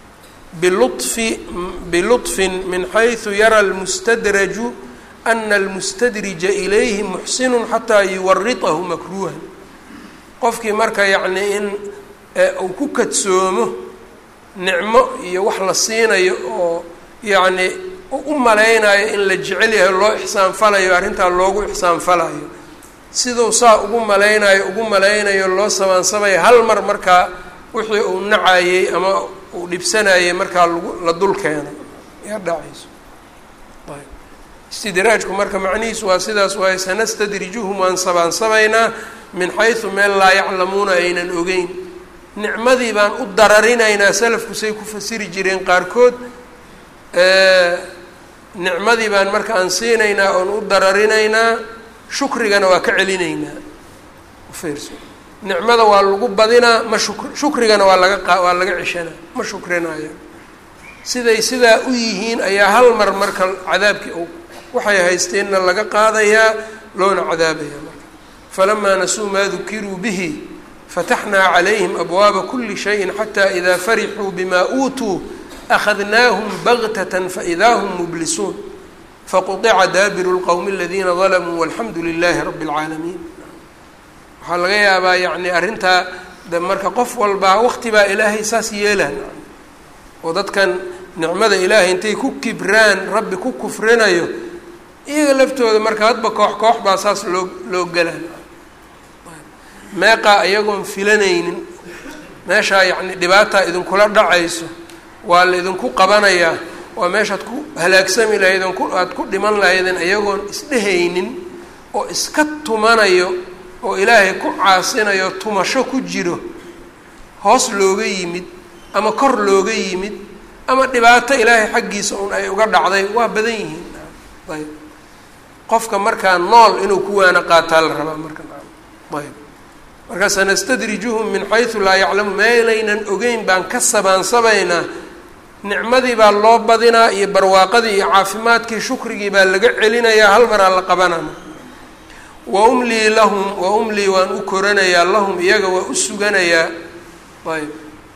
bilufi biluطfin min xayثu yara lmustadraju ana almustadrija ilayhi muxsinu xataa yuwaritahu makruuhan qofkii marka yacni in uu ku kadsoomo nicmo iyo wax la siinayo oo yacni u malaynayo in la jecel yahay loo ixsaanfalayo arrintaa loogu ixsaanfalayo siduu saa ugu malaynayo ugu malaynayo loo sabaansabayo hal mar markaa wixii uu nacayey ama uu dhibsanayay markaa lagu la dul keenay yaa dhacayso ayb istidraajku marka macnihiisu waa sidaas waaye sanastadrijuhum waan sabaansabaynaa min xaysu meel laa yaclamuuna aynan ogeyn nicmadii baan u dararinaynaa salafku say ku fasiri jireen qaarkood nicmadii baan marka aan siinaynaa oon u dararinaynaa shukrigana waa ka celinaynaa ufiirso nicmada waa lagu badinaa ma shuk shukrigana waa laga qa waa laga ceshanaa ma shukrinaya siday sidaa u yihiin ayaa hal mar marka cadaabkii u waxay haysteenna laga qaadayaa loona cadaabaya marka falamaa nasuu maa dukiruu bihi fataxnaa calayhim abwaaba kuli shayin xataa idaa farixuu bima uutuu akhadnaahum bagtatan faidaa hum mublisuun faquطica daabiru lqowmi aladiina dalamuu walxamdu lilaahi rabi اlcaalamiin waxaa laga yaabaa yacni arrintaa de marka qof walbaa waqti baa ilaahay saas yeelaan oo dadkan nicmada ilaahay intay ku kibraan rabbi ku kufrinayo iyaga laftooda marka hadba koox koox baa saas loo loo gelaan meeqaa iyagoon filanaynin meeshaa yacni dhibaataa idinkula dhacayso waa la idinku qabanayaa waa meeshaad ku halaagsami lahaydeen ku aada ku dhiman lahaydeen iyagoon isdhehaynin oo iska tumanayo oo ilaahay ku caasinayo tumasho ku jiro hoos looga yimid ama kor looga yimid ama dhibaato ilaahay xaggiisa un ay uga dhacday waa badan yihiin ayb qofka markaa nool inuu ku waana qaataa la rabaa marka ayb marka sanastadrijuhum min xaysu laa yaclamu meelaynan ogeyn baan ka sabaansabaynaa nicmadii baa loo badinaa iyo barwaaqadii iyo caafimaadkii shukrigii baa laga celinayaa hal maraa la qabanana wa umlii lahum wa umlii waan u koranayaa lahum iyaga waa u suganayaa ayb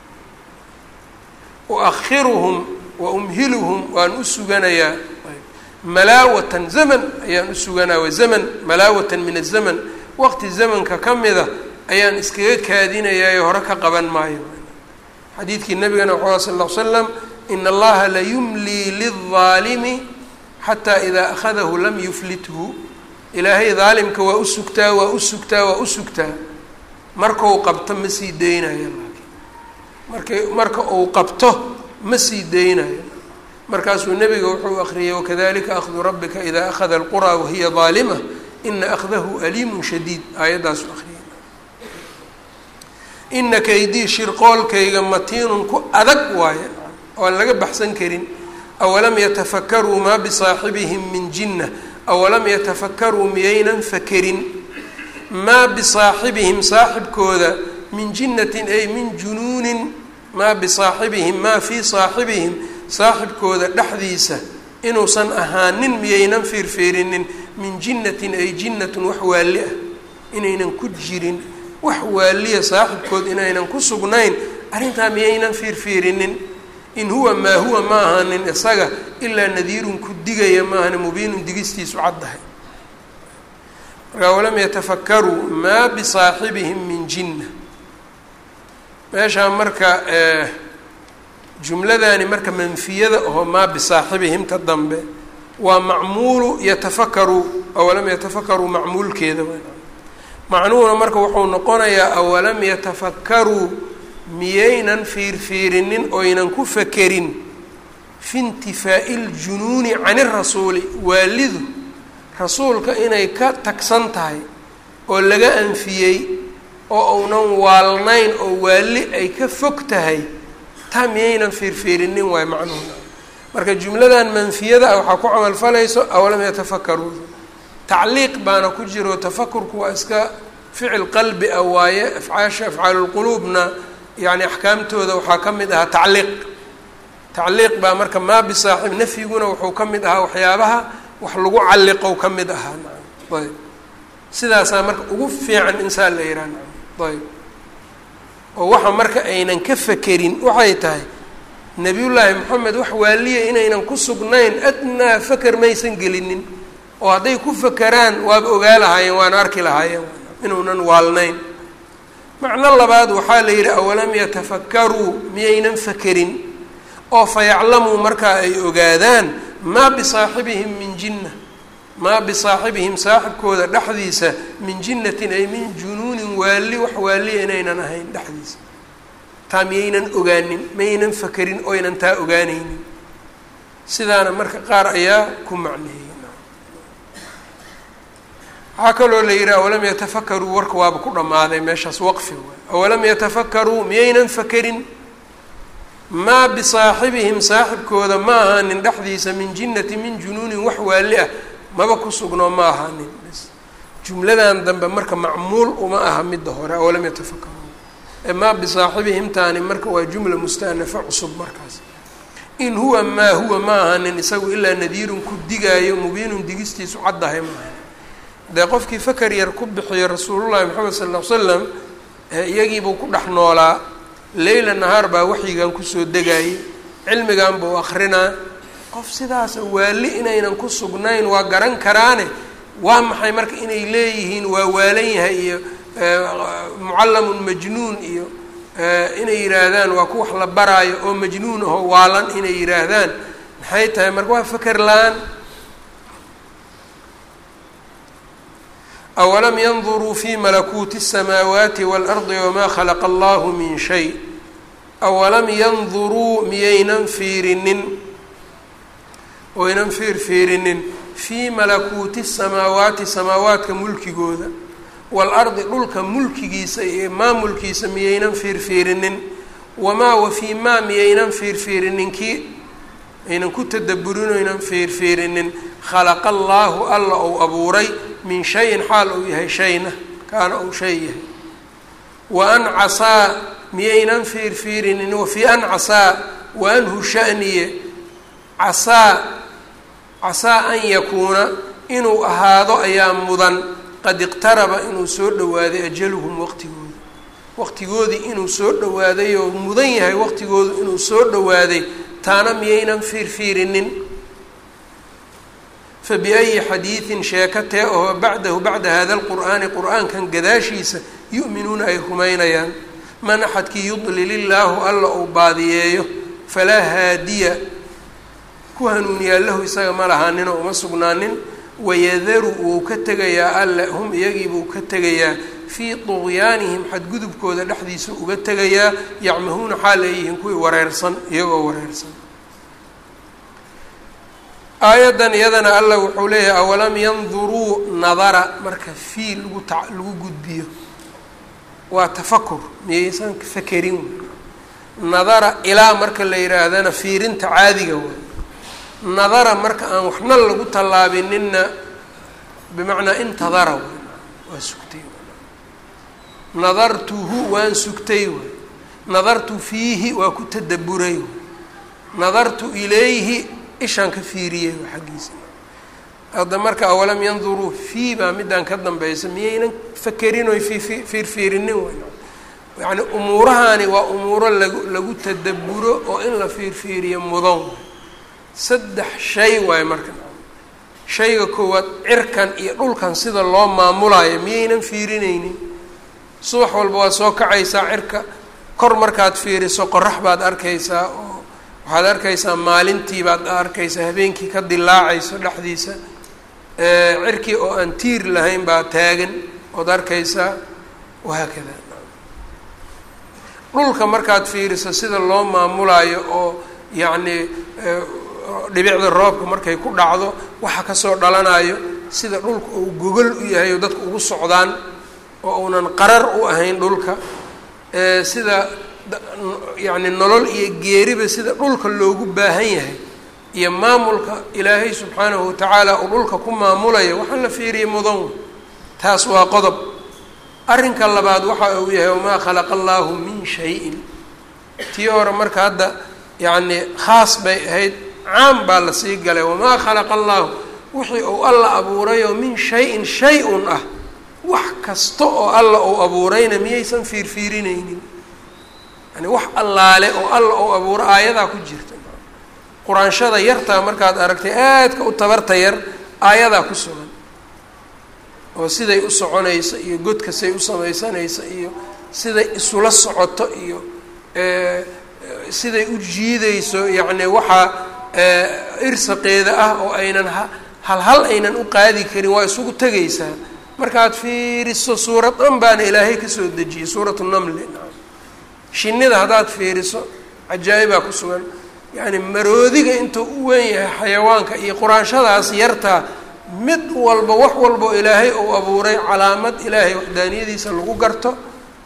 uakhiruhum wa umhiluhum waan u suganayaa malaawatan zaman ayaan u suganaya wa zaman malaawatan min azaman waqti zamanka ka mida ayaan iskaga kaadinayaa hore ka qaban maayo xadiidkii nabigana wuxuu sal ll ly slam in allaha layumlii lilظaalimi xataa idaa akhadahu lam yuflithu ilaahay daalimka waa u sugtaa waa u sugtaa waa u sugtaa markau qabto ma sii deynayo marka marka uu qabto ma sii deynayo markaasuu nebiga wuxuu akriyay wakadalika akhdu rabbika idaa akhada alquraa wahiya daalima ina akhdahu aliimun shadiid aayaddaasu akriyay ina kaydii shirqoolkayga matiinun ku adag waaye oan laga baxsan karin awalam yatafakaruu maa bisaaxibihim min jinna awalam yatafakaruu miyaynan fakerin maa bisaaxibihim saaxibkooda min jinnatin ay min junuunin maa bisaaxibihim maa fii saaxibihim saaxibkooda dhexdiisa inuusan ahaanin miyaynan fiirfiirinin min jinnatin ay jinnatun wax waalli ah inaynan ku jirin wax waaliya saaxibkood inaynan ku sugnayn arrintaa miyaynan fiirfiirinin in huwa maa huwa ma ahaanin isaga ilaa nadiirun ku digaya maahani mubiinun digistiisu caddahay markaa walam yatafakaruu maa bisaaxibihim min jinna meeshaa marka jumladani marka manfiyada oo maa bisaaxibihimta dambe waa macmuulu yatafakaruu awalam yatafakaruu macmuulkeeda macnuhuna marka wuxuu noqonayaa awalam yatafakaruu miyaynan fiirfiirinin oynan ku fakerin fi intifaa'i ljunuuni cani rasuuli waalidu rasuulka inay ka tagsan tahay oo laga anfiyey oo uunan waalnayn oo waali ay ka fog tahay taa miyaynan fiirfiirinin waay macnuhuna marka jumladan manfiyada ah waxaa ku camalfalayso awalam yatafakaruu tacliiq baana ku jiro tafakurku waa iska ficil qalbi ah waaye afcaasha afcaalulquluubna yani axkaamtooda waxaa ka mid ahaa tacliiq tacliiq baa marka maa bisaaxib nafyiguna wuxuu ka mid ahaa waxyaabaha wax lagu calliqow ka mid ahaa ayb sidaasaa marka ugu fiican insaan la yihaha ayb oo waxa marka aynan ka fakerin waxay tahay nebiyullaahi moxamed wax waaliya inaynan ku sugnayn adnaa faker maysan gelinin oo hadday ku fakeraan waaba ogaa lahaayeen waana arki lahaayeen inuunan waalnayn macno labaad waxaa la yidhi awalam yatafakaruu miyaynan fakerin oo fayaclamuu markaa ay ogaadaan maa bisaaxibihim min jinna maa bisaaxibihim saaxibkooda dhexdiisa min jinnatin ay min junuunin waali wax waaliya inaynan ahayn dhexdiisa taa miyaynan ogaanin maynan fakerin oynan taa ogaanaynin sidaana marka qaar ayaa ku macneeyey waxaa kaloo la yidhi awalam yatafakaruu warka waaba ku dhammaaday meeshaas waqfi waay awalam yatafakaruu miyaynan fakerin maa bisaaxibihim saaxibkooda ma ahaanin dhexdiisa min jinnati min junuunin wax waali ah maba ku sugnoo ma ahaanin jumladan dambe marka macmuul uma aha midda hore awalam yatafakaruun maa bisaaxibihimtaani marka waa jumla musta'nafa cusub markaas in huwa maa huwa ma ahanin isagu ilaa nadiirun ku digaayo mubiinun digistiisu caddahay maaha dee qofkii fakar yar ku bixiyo rasuulullahi maxamed sala ll ly slam iyagiibuu ku dhex noolaa leyla nahaar baa waxyigan kusoo degaayay cilmigan buu akrinaa qof sidaasa waali inaynan ku sugnayn waa garan karaane waa maxay marka inay leeyihiin waa waalan yahay iyo mucallamun majnuun iyo inay yidhaahdaan waa ku wax la baraayo oo majnuun aho waalan inay yidhaahdaan maxay tahay marka waa faker la-aan awalam yanduruu fi malakuuti الsamaawaati waalardi wamaa khalaqa allahu min shay awalam yanduruu miyaynan fiirinin oynan fiirfiirinin fii malakuuti samaawaati samaawaadka mulkigooda waalardi dhulka mulkigiisa iyo maamulkiisa miyaynan fiirfiirinin wamaa wa fii maa miyaynan fiirfiirinin kii aynan ku tadaburin oynan fiirfiirinin khalaqa allaahu alla ou abuuray min shayin xaal uu yahay shayna kaana ou shay yahay wa an casaa miyaynan fiirfiirinin wa fii an casaa wa anhu shaniye casaa casaa an yakuuna inuu ahaado ayaa mudan qad iqtaraba inuu soo dhowaaday ajaluhum waqtigooda waqtigoodii inuu soo dhowaaday oo mudan yahay waqtigoodu inuu soo dhowaaday taana miyaynan fiirfiirinin fa biayi xadiidin sheeko tee ahoo bacdahu bacda hada alqur'aani qur-aankan gadaashiisa yu'minuuna ay rumaynayaan man axadkii yudlil illaahu alla uu baadiyeeyo falaa haadiya ku hanuuniyaa lahu isaga ma lahaaninoo uma sugnaanin wayadaru wuu ka tegayaa alle hum iyagiibuu ka tegayaa fii tuqyaanihim xadgudubkooda dhexdiisa uga tegayaa yacmahuuna xaal ay yihiin kuwii wareersan iyagoo wareersan aayaddan iyadana allah wuxuu leeyahay awalam yanduruu nadara marka fii lagu ta lagu gudbiyo waa tafakur miyaysan fakerin nadara ilaa marka la yidhaahdana fiirinta caadiga way nadara marka aan waxna lagu tallaabininna bimacnaa intadara way waa sugtay nadartuhu waan sugtay way nadartu fiihi waa ku tadaburay way nadartu ilayhi ishaan ka fiiriyey waa xaggiisa hadda marka awalam yanduruu fii baa midaan ka dambaysa miyaynan fakerin oy fii fiirfiirinin way yacni umuurahani waa umuuro lagu lagu tadaburo oo in la fiirfiiriyo mudan saddex shay waayo marka shayga koowaad cirkan iyo dhulkan sida loo maamulayo miyaynan fiirinaynin subax walba waad soo kacaysaa cirka kor markaad fiiriso qorax baad arkaysaa oo waxaad arkaysaa maalintii baad arkaysaa habeenkii ka dilaacayso dhexdiisa cirkii oo aan tiir lahayn baa taagan ood arkaysaa wahaakada dhulka markaad fiiriso sida loo maamulayo oo yacni dhibicda roobka markay ku dhacdo waxa kasoo dhalanayo sida dhulka uu gogol u yahay oo dadka ugu socdaan oo uunan qarar u ahayn dhulka sida yacni nolol iyo geeriba sida dhulka loogu baahan yahay iyo maamulka ilaahay subxaanahu watacaala uu dhulka ku maamulayo waxaan la fiiriyay mudan taas waa qodob arrinka labaad waxa uu yahay wamaa khalaqa allaahu min shay-in tii hore marka hadda yacni khaas bay ahayd caam baa la sii galay wamaa khalaqa allaahu wixii uu alla abuurayoo min shay-in shay-un ah wax kasta oo alla uu abuurayna miyaysan fiirfiirinaynin yani wax allaale oo alla uu abuuro aayadaa ku jirta quraanshada yartaa markaad aragtay aadka u tabarta yar aayadaa ku sugan oo siday u soconayso iyo godka say u samaysanayso iyo siday isula socoto iyo siday u jiidayso yacni waxaa irsaqeeda ah oo aynan hal hal aynan u qaadi karin waa isugu tegaysaa markaad fiiriso suurad dhan baana ilaahay kasoo dejiyey suuratu namli shinnida haddaad fiiriso cajaa'ibaa ku sugan yacni maroodiga intuu u weyn yahay xayawaanka iyo quraanshadaas yartaa mid walba wax walbao ilaahay uu abuuray calaamad ilaahay waxdaaniyadiisa lagu garto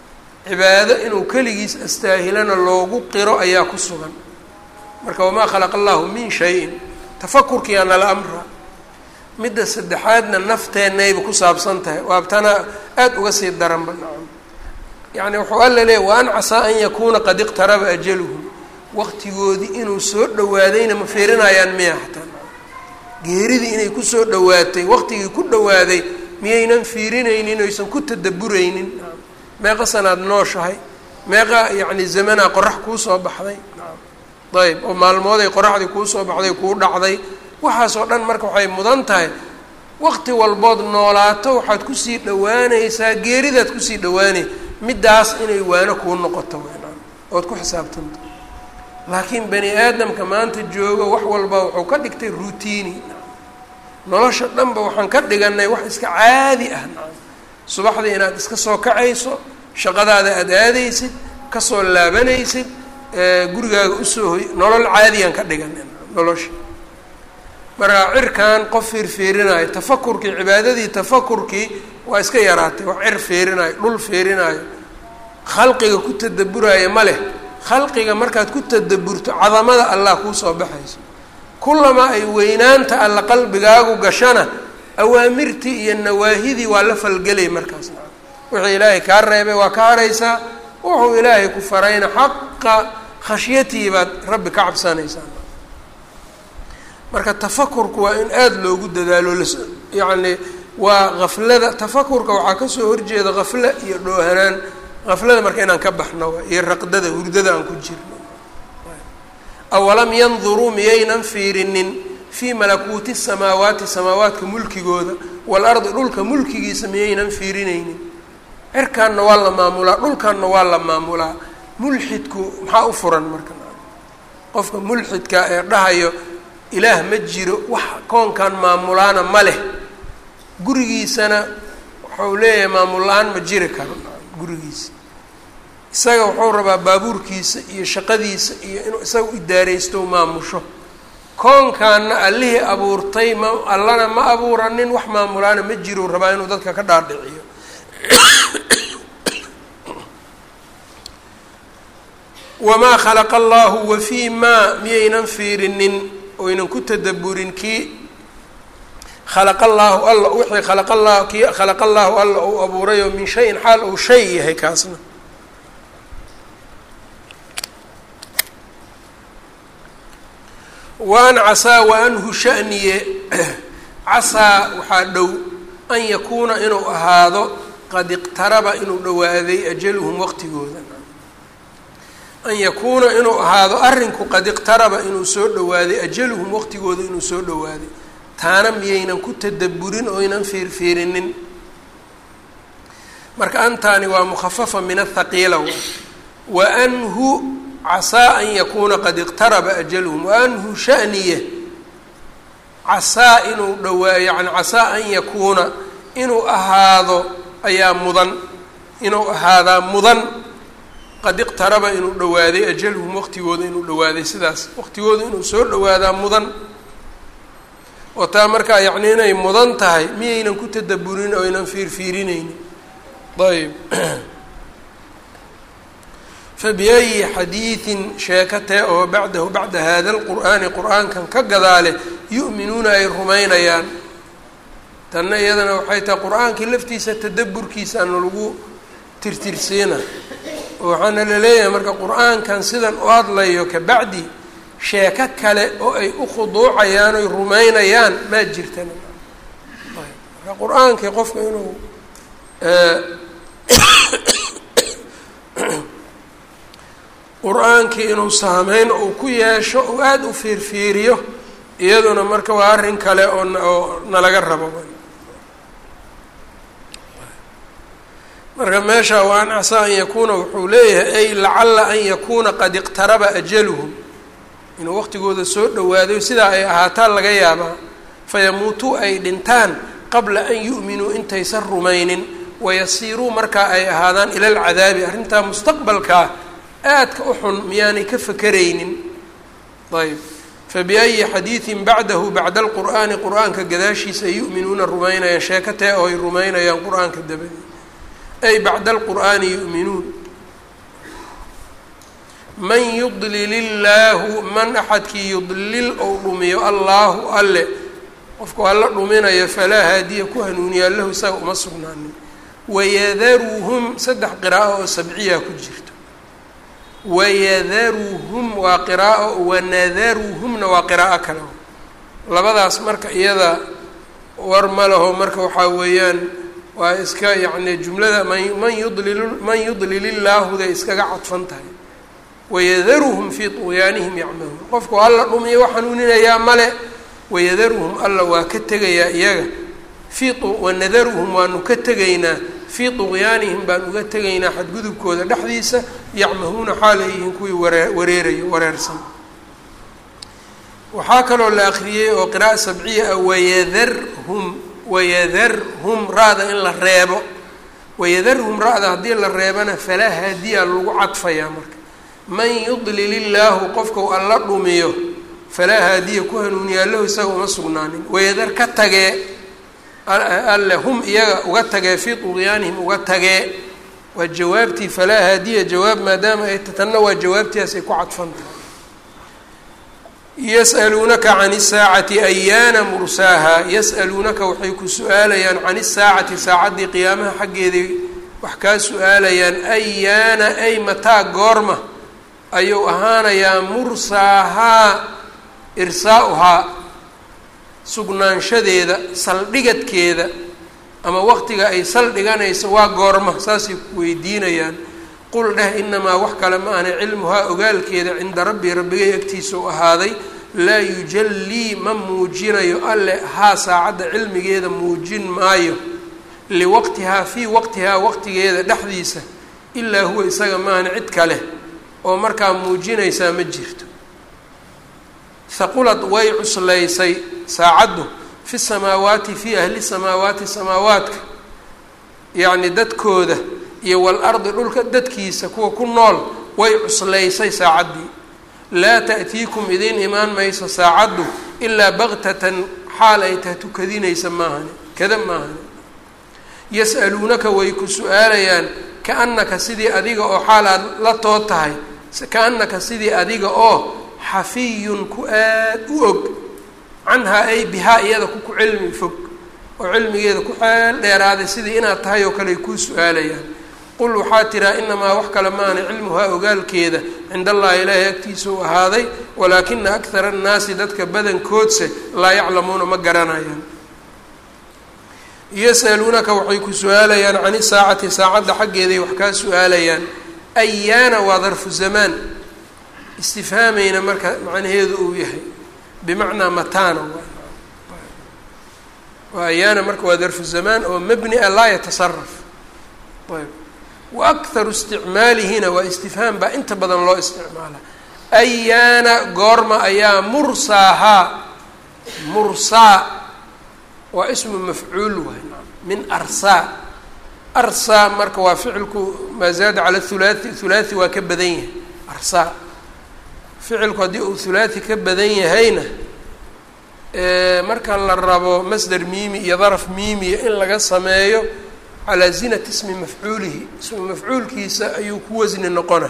cibaado inuu keligiis astaahilana loogu qiro ayaa ku sugan marka wamaa khalaqa allahu min shayin tafakurkiyaa nala amra midda saddexaadna nafteennayba ku saabsan tahay waabtana aada uga sii daranba nacam yacni wuxuu alla leeyay wa an casaa an yakuuna qad iqtaraba ajaluhum waqtigoodii inuu soo dhawaadayna ma fiirinayaan miya xataa geeridii inay kusoo dhawaatay waqtigii ku dhawaaday miyaynan fiirinaynin oysan ku tadaburaynin meeqa sanaad nooshahay meeqa yacni zamanaa qorax kuu soo baxday ayb oo maalmooday qoraxdii kuu soo baxday kuu dhacday waxaasoo dhan marka waxay mudan tahay waqti walbood noolaato waxaad kusii dhawaanaysaa geeridaad kusii dhawaanay middaas inay waano kuu noqoto wynaan ood ku xisaabtanto laakiin bani aadamka maanta joogo wax walba wuxuu ka dhigtay routini nolosha dhanba waxaan ka dhiganay wax iska caadi ah subaxdii inaad iska soo kacayso shaqadaada aada aadaysid kasoo laabanaysid gurigaaga usoo hoy nolol caadiyaan ka dhiganay nolosha marka cirkan qof fiirfiirinayo tafakurkii cibaadadii tafakurkii waa iska yaraatay wax cir fiirinayo dhul fiirinaayo khalqiga ku tadaburaayo ma leh khalqiga markaad ku tadaburto cadamada allah kuusoo baxayso kullamaa ay weynaanta alla qalbigaagu gashana awaamirtii iyo nawaahidii waa la falgelay markaas wixii ilaahay kaa reebay waa ka haraysaa wuxuu ilaahay ku farayna xaqa khashyatii baad rabbi ka cabsanaysaa marka tafakurku waa in aada loogu dadaalo las yacni waa gaflada tafakurka waxaa kasoo horjeeda gafle iyo dhoohanaan gaflada marka inaan ka baxno iyo raqdada hurdada aan ku jirno awalam yanduruu miyaynan fiirinin fii malakuuti samaawaati samaawaadka mulkigooda waalardi dhulka mulkigiisa miyaynan fiirinaynin cirkaanna waa la maamulaa dhulkaanna waa la maamulaa mulxidku maxaa u furan marka qofka mulxidka ee dhahayo ilaah ma jiro wax koonkan maamulaana ma leh gurigiisana wuxuu leeyahay maamul la-aan ma jiri karo gurigiisa isaga wuxuu rabaa baabuurkiisa iyo shaqadiisa iyo inuu isaga idaaraysto maamusho koonkaanna allihii abuurtay ma allana ma abuuranin wax maamulaana ma jiro rabaa inuu dadka ka dhaadhiciyo wamaa khalaqa allahu wa fii maa miyaynan fiirinin oynan ku tadaburin kii khalaqa allaahu alla wixii khalaqa allah kii khalaqa allaahu alla uu abuurayoo min shayin xaal uu shay yahay kaasna waan casaa wa anhu shaniye casaa waxaa dhow an yakuuna inuu ahaado qad iqtaraba inuu dhowaaday ajaluhum waqtigooda an yakuuna inuu ahaado arrinku qad iqtaraba inuu soo dhowaaday ajaluhum waqtigooda inuu soo dhowaaday taana miyaynan ku tadaburin oynan fiirfiirinin marka antaani waa mukhafafa min athaqiila wa anhu casaa an yakuuna qad iqtaraba ajaluhum wa anhu shaniye casaa inuu dhowaa yani casaa an yakuuna inuu ahaado ayaa mudan inuu ahaadaa mudan qad iqtaraba inuu dhowaaday ajaluhum waqtigooda inuu dhowaaday sidaas waqtigooda inuu soo dhowaadaa mudan oo taa markaa yacni inay mudan tahay miyaynan ku tadaburin oo aynan fiirfiirinaynin ayb fabiayi xadiidin sheekatee oo bacdahu bacda hada lqur'aani qur-aankan ka gadaale yu'minuuna ay rumaynayaan tanna iyadana waxay tahay qur-aankii laftiisa tadaburkiisaana lagu tirtirsiina oo waxaana la leeyahay marka qur-aankan sidan u hadlayo kabacdi sheeko kale oo ay u khuduucayaan oy rumaynayaan maa jirtana marka qur-aankii qofka inuu qur-aankii inuu saameyn uu ku yeesho uu aada u fiirfiiriyo iyaduna marka waa arrin kale oo oo nalaga rabo marka meesha wa an casaa an yakuuna wuxuu leeyahay ay lacala an yakuuna qad iqtaraba ajaluhum inuu waqtigooda soo dhowaaday sidaa ay ahaataan laga yaabaa fayamuutuu ay dhintaan qabla an yu'minuu intaysan rumaynin wayasiiruu markaa ay ahaadaan ila alcadaabi arrintaa mustaqbalkaa aadka u xun miyaanay ka fakeraynin ayb fabiayi xadiidin bacdahu bacda alqur'aani qur-aanka gadaashiisa ay yu'minuuna rumaynayaan sheekatee oo ay rumaynayaan qur-aanka dabadii ay bacda alqur'aani yu'minuun man yudlil illaahu man axadkii yudlil ou dhumiyo allaahu alle qofku alla dhuminayo falaa haadiya ku hanuuniyaa lahu isaga uma sugnaanin wayadaruhum saddex qiraa'o oo sabciya ku jirto wayadaruhum waa qiraa'o wanadaruhumna waa qiraa'o kale labadaas marka iyada war ma laho marka waxaa weeyaan waa iska yacni jumlada man yudlil man yudlil illaahuday iskaga cadfan tahay wayadaruhum fii tuqyaanihim yacmahuun qofku alla dhumiyo wax hanuuninayaa male wayadaruhum alla waa ka tegayaa iyaga fii wanadaruhum waanu ka tegaynaa fii tuqyaanihim baan uga tegaynaa xadgudubkooda dhexdiisa yacmahuuna xaal ay yihiin kuwii waree wareerayo wareersan waxaa kaloo la akriyey oo qira'a sabciya ah wayadarhum wayadarhum ra-da in la reebo wayadarhum ra-da haddii la reebana falaa haadiya lagu cadfayaa marka man yudlil illaahu qofkau alla dhumiyo falaa haadiya ku hanuuniyaa lahu isaga uma sugnaanin wayadar ka tagee alle hum iyaga uga tagee fii tuqyaanihim uga tagee waa jawaabtii falaa haadiya jawaab maadaama ay tanna waa jawaabtiiaas ay ku cadfan tahay yas'aluunaka can isaacati ayaana mursaaha yas'aluunaka waxay ku su-aalayaan can isaacati saacaddii qiyaamaha xaggeedii wax kaa su-aalayaan ayaana ay mataa goorma ayuu ahaanayaa mursaahaa irsaa-uhaa sugnaanshadeeda saldhigadkeeda ama waqtiga ay saldhiganayso waa goorma saasay ku weydiinayaan qul dheh inamaa wax kale ma ahna cilmuhaa ogaalkeeda cinda rabbii rabbigay agtiisa u ahaaday laa yujallii ma muujinayo alle haa saacadda cilmigeeda muujin maayo liwaqtihaa fii waqtihaa waqtigeeda dhexdiisa ilaa huwa isaga maahna cid kale oo markaa muujinaysaa ma jirto haqulad way cuslaysay saacaddu fi samaawaati fii ahli samaawaati samaawaadka yacni dadkooda iyo walardi dhulka dadkiisa kuwa ku nool way cuslaysay saacaddii laa ta'tiikum idiin imaan mayso saacaddu ilaa baktatan xaal ay taha tukadinaysa maahani kada maahani yas'aluunaka way ku su-aalayaan kaannaka sidii adiga oo xaal aad la too tahay kaannaka sidii adiga oo xafiyun ku aad u og canhaa ay bihaa iyada ku ku cilmi fog oo cilmigeeda ku xeel dheeraaday sidii inaad tahay oo kale ay kuu su-aalayaan qul waxaa tiraa inamaa wax kale maana cilmuhaa ogaalkeeda cind allahi ilaahay agtiisa u ahaaday walaakina akthara annaasi dadka badankoodse laa yaclamuuna ma garanayaan yasaluunaka waxay ku su-aalayaan can isaacati saacadda xaggeeday wax kaa su-aalayaan ayaana waa darfu zamaan istifhaamayna marka macnaheedu uu yahay bimacnaa mataana waa ayaana marka waa darfu zamaan oo mabni a laa yatasaraf ayb wa akharu isticmaalihina waa istifhaam baa inta badan loo isticmaala ayaana goorma ayaa mursaahaa mursaa waa ismu mafcuul waay min arsaa arsaa marka waa ficilku maa zaada cala thulaathi thulaathi waa ka badan yahay arsaa ficilku haddii uu thulaathi ka badan yahayna marka la rabo masder miimi iyo daraf miimiya in laga sameeyo calaa zinati ismi mafcuulihi ismu mafcuulkiisa ayuu ku wasni noqona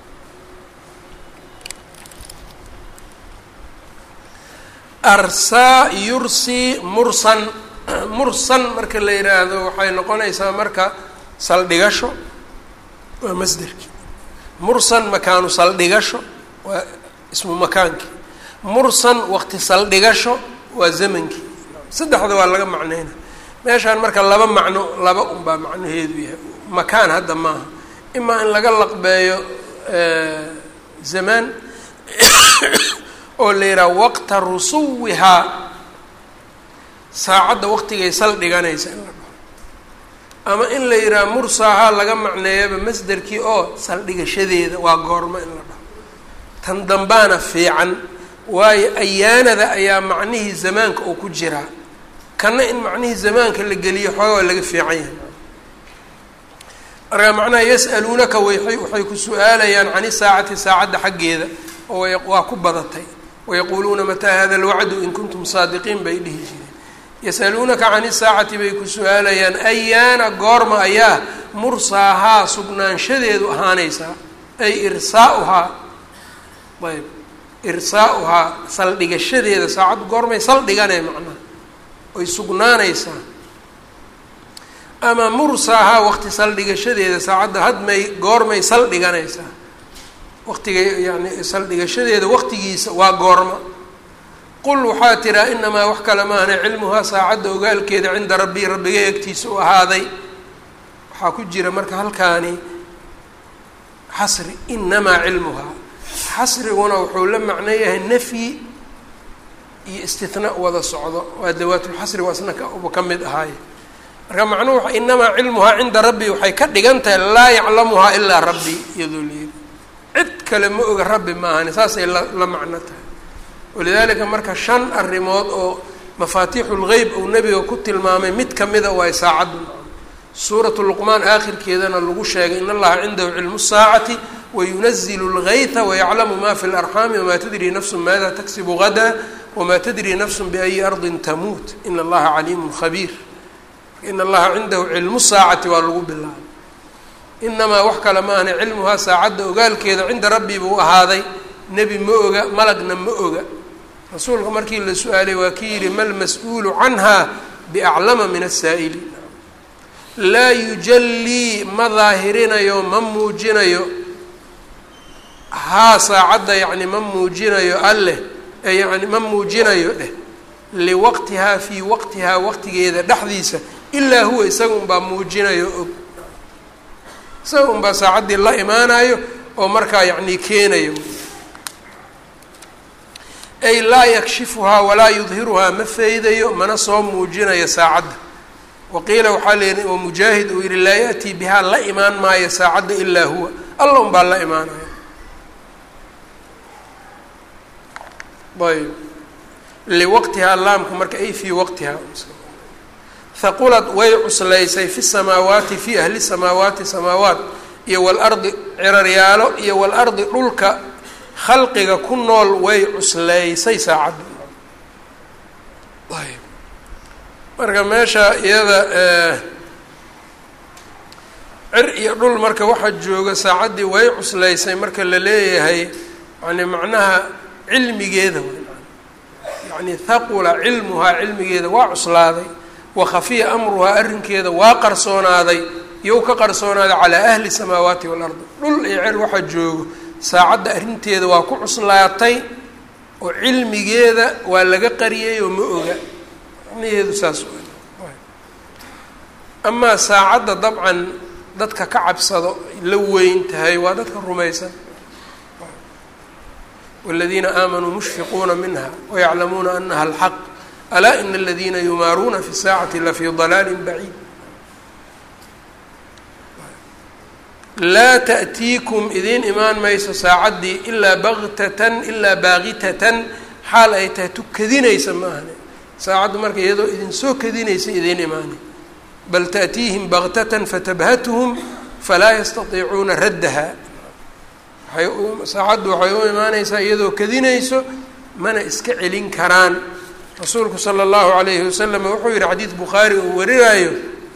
arsaa yursii mursan mursan marka la yidhaahdo waxay noqonaysaa marka saldhigasho waa masderkii mursan makaanu saldhigasho waa ismu makaankii mursan waqti saldhigasho waa zamankii saddexda waa laga macneyna meeshaan marka laba macno laba unbaa macnaheedu yahay makaan hadda maaha imaa in laga laqbeeyo zamaan oo la yidhaha waqta rusuwihaa saacadda waqtigay saldhiganaysa in la dhaho ama in la yidhaha mursaahaa laga macneeyaba masderkii oo saldhigashadeeda waa goormo in la dhaho tan dambaana fiican waayo ayaanada ayaa macnihii zamaanka oo ku jiraa kana in macnihii zamaanka la geliyo xoogaa laga fiican yahay markaa macnaha yas'aluunaka way waxay ku su-aalayaan can isaacati saacadda xaggeeda oo waa ku badatay wayaquuluuna mataa hada alwacdu in kuntum saadiqiin bay dhihi jireen yasaluunaka can isaacati bay ku su-aalayaan ayaana goorma ayaa mursaahaa sugnaanshadeedu ahaanaysaa ay irsaauhaa ayb irsaa-uhaa saldhigashadeeda saacaddu goormay saldhiganee macnaha oy sugnaanaysaa ama mursaahaa waqti saldhigashadeeda saacadda hadmay goormay saldhiganaysaa waqtiga yani saldhigashadeeda waqtigiisa waa goorma qul waxaa tiraa inamaa wax kale maahne cilmuhaa saacadda ogaalkeeda cinda rabbii rabbigay agtiisa u ahaaday waxaa ku jira marka halkaani xasri inamaa cilmuhaa xasriguna wuxuu la macno yahay nafyi iyo istina wada socdo waa dawaatulxasri waa isna kba ka mid ahaaye marka macnuhu inamaa cilmuhaa cinda rabbi waxay ka dhigan tahay laa yaclamuhaa ilaa rabbi iyadoo layiri cid kale ma oga rabbi maahani saasay la la macno tahay walidaalika marka shan arrimood oo mafaatiixu lgeyb uu nebiga ku tilmaamay mid kamida waay saacaddu suuratu luqmaan aakhirkeedana lagu sheegay in allaha cindahu cilmu saacati wayunazilu lgayta wayaclamu ma fi larxaami wamaa tadri nafsu maada taksibu gada wamaa tadri nafsu biayi ardin tamuut in allaha caliimun khabiir in allaha cindahu cilmu saacati waa lagu bilaabay inamaa wax kale ma ahna cilmuhaa saacadda ogaalkeeda cinda rabbi buu ahaaday nebi ma oga malagna ma oga rasuulka markii la su-aalay waa ki yihi mal mas-uulu canha biaclama min asaa'ili laa yujallii ma daahirinayo ma muujinayo haa saacadda yacni ma muujinayo alleh yani ma muujinayo dheh liwaqtihaa fii waqtihaa waqtigeeda dhexdiisa ilaa huwa isaga unbaa muujinayo og isaga unbaa saacaddii la imaanayo oo markaa yacni keenayo ay laa yakshifuhaa walaa yudhiruhaa ma feydayo mana soo muujinayo saacadda waqiila waxaa leeyihi oo mujaahid uu yihi laa ya'tii bihaa la imaan maayo saacadda ilaa huwa alla unbaa la imaanayo ayb liwaqtihaa laamka marka ay fii waqtihaa haqulad way cuslaysay fi samaawaati fii ahli samaawaati samaawaat iyo walardi ciraryaalo iyo walardi dhulka khalqiga ku nool way cuslaysay saacaddu ayb marka meesha iyada cir iyo dhul marka waxaa jooga saacaddii way cuslaysay marka la leeyahay yani macnaha cilmigeeda yani haqula cilmuhaa cilmigeeda waa cuslaaday wa khafiya amruhaa arrinkeeda waa qarsoonaaday iyow ka qarsoonaaday calaa ahli samaawaati waalardi dhul iyo cer waxaa joogo saacadda arrinteeda waa ku cuslaatay oo cilmigeeda waa laga qariyay oo ma oga macnaheedu saas amaa saacadda dabcan dadka ka cabsado la weyn tahay waa dadka rumaysan wاladiina aamanuu mushfiquuna minha wayaclamuuna anaha alxaq alaa ina aladiina yumaaruuna fi saacati lafii dalaali baciid laa taأtiikum idiin imaan mayso saacaddii ilaa baktatan ilaa baaqitatan xaal ay tahay tu kadinaysa ma ahne saacaddu marka iyadoo idin soo kadinaysa idiin imaanay bal taأtiihim baktatan fatabhatuhum falaa yastatiicuuna raddaha waay saacaddu waxay u imaanaysaa iyadoo kadinayso mana iska celin karaan rasuulku sala allahu alayhi wasalam wuxuu yihi xadiid bukhaari uu warinaayo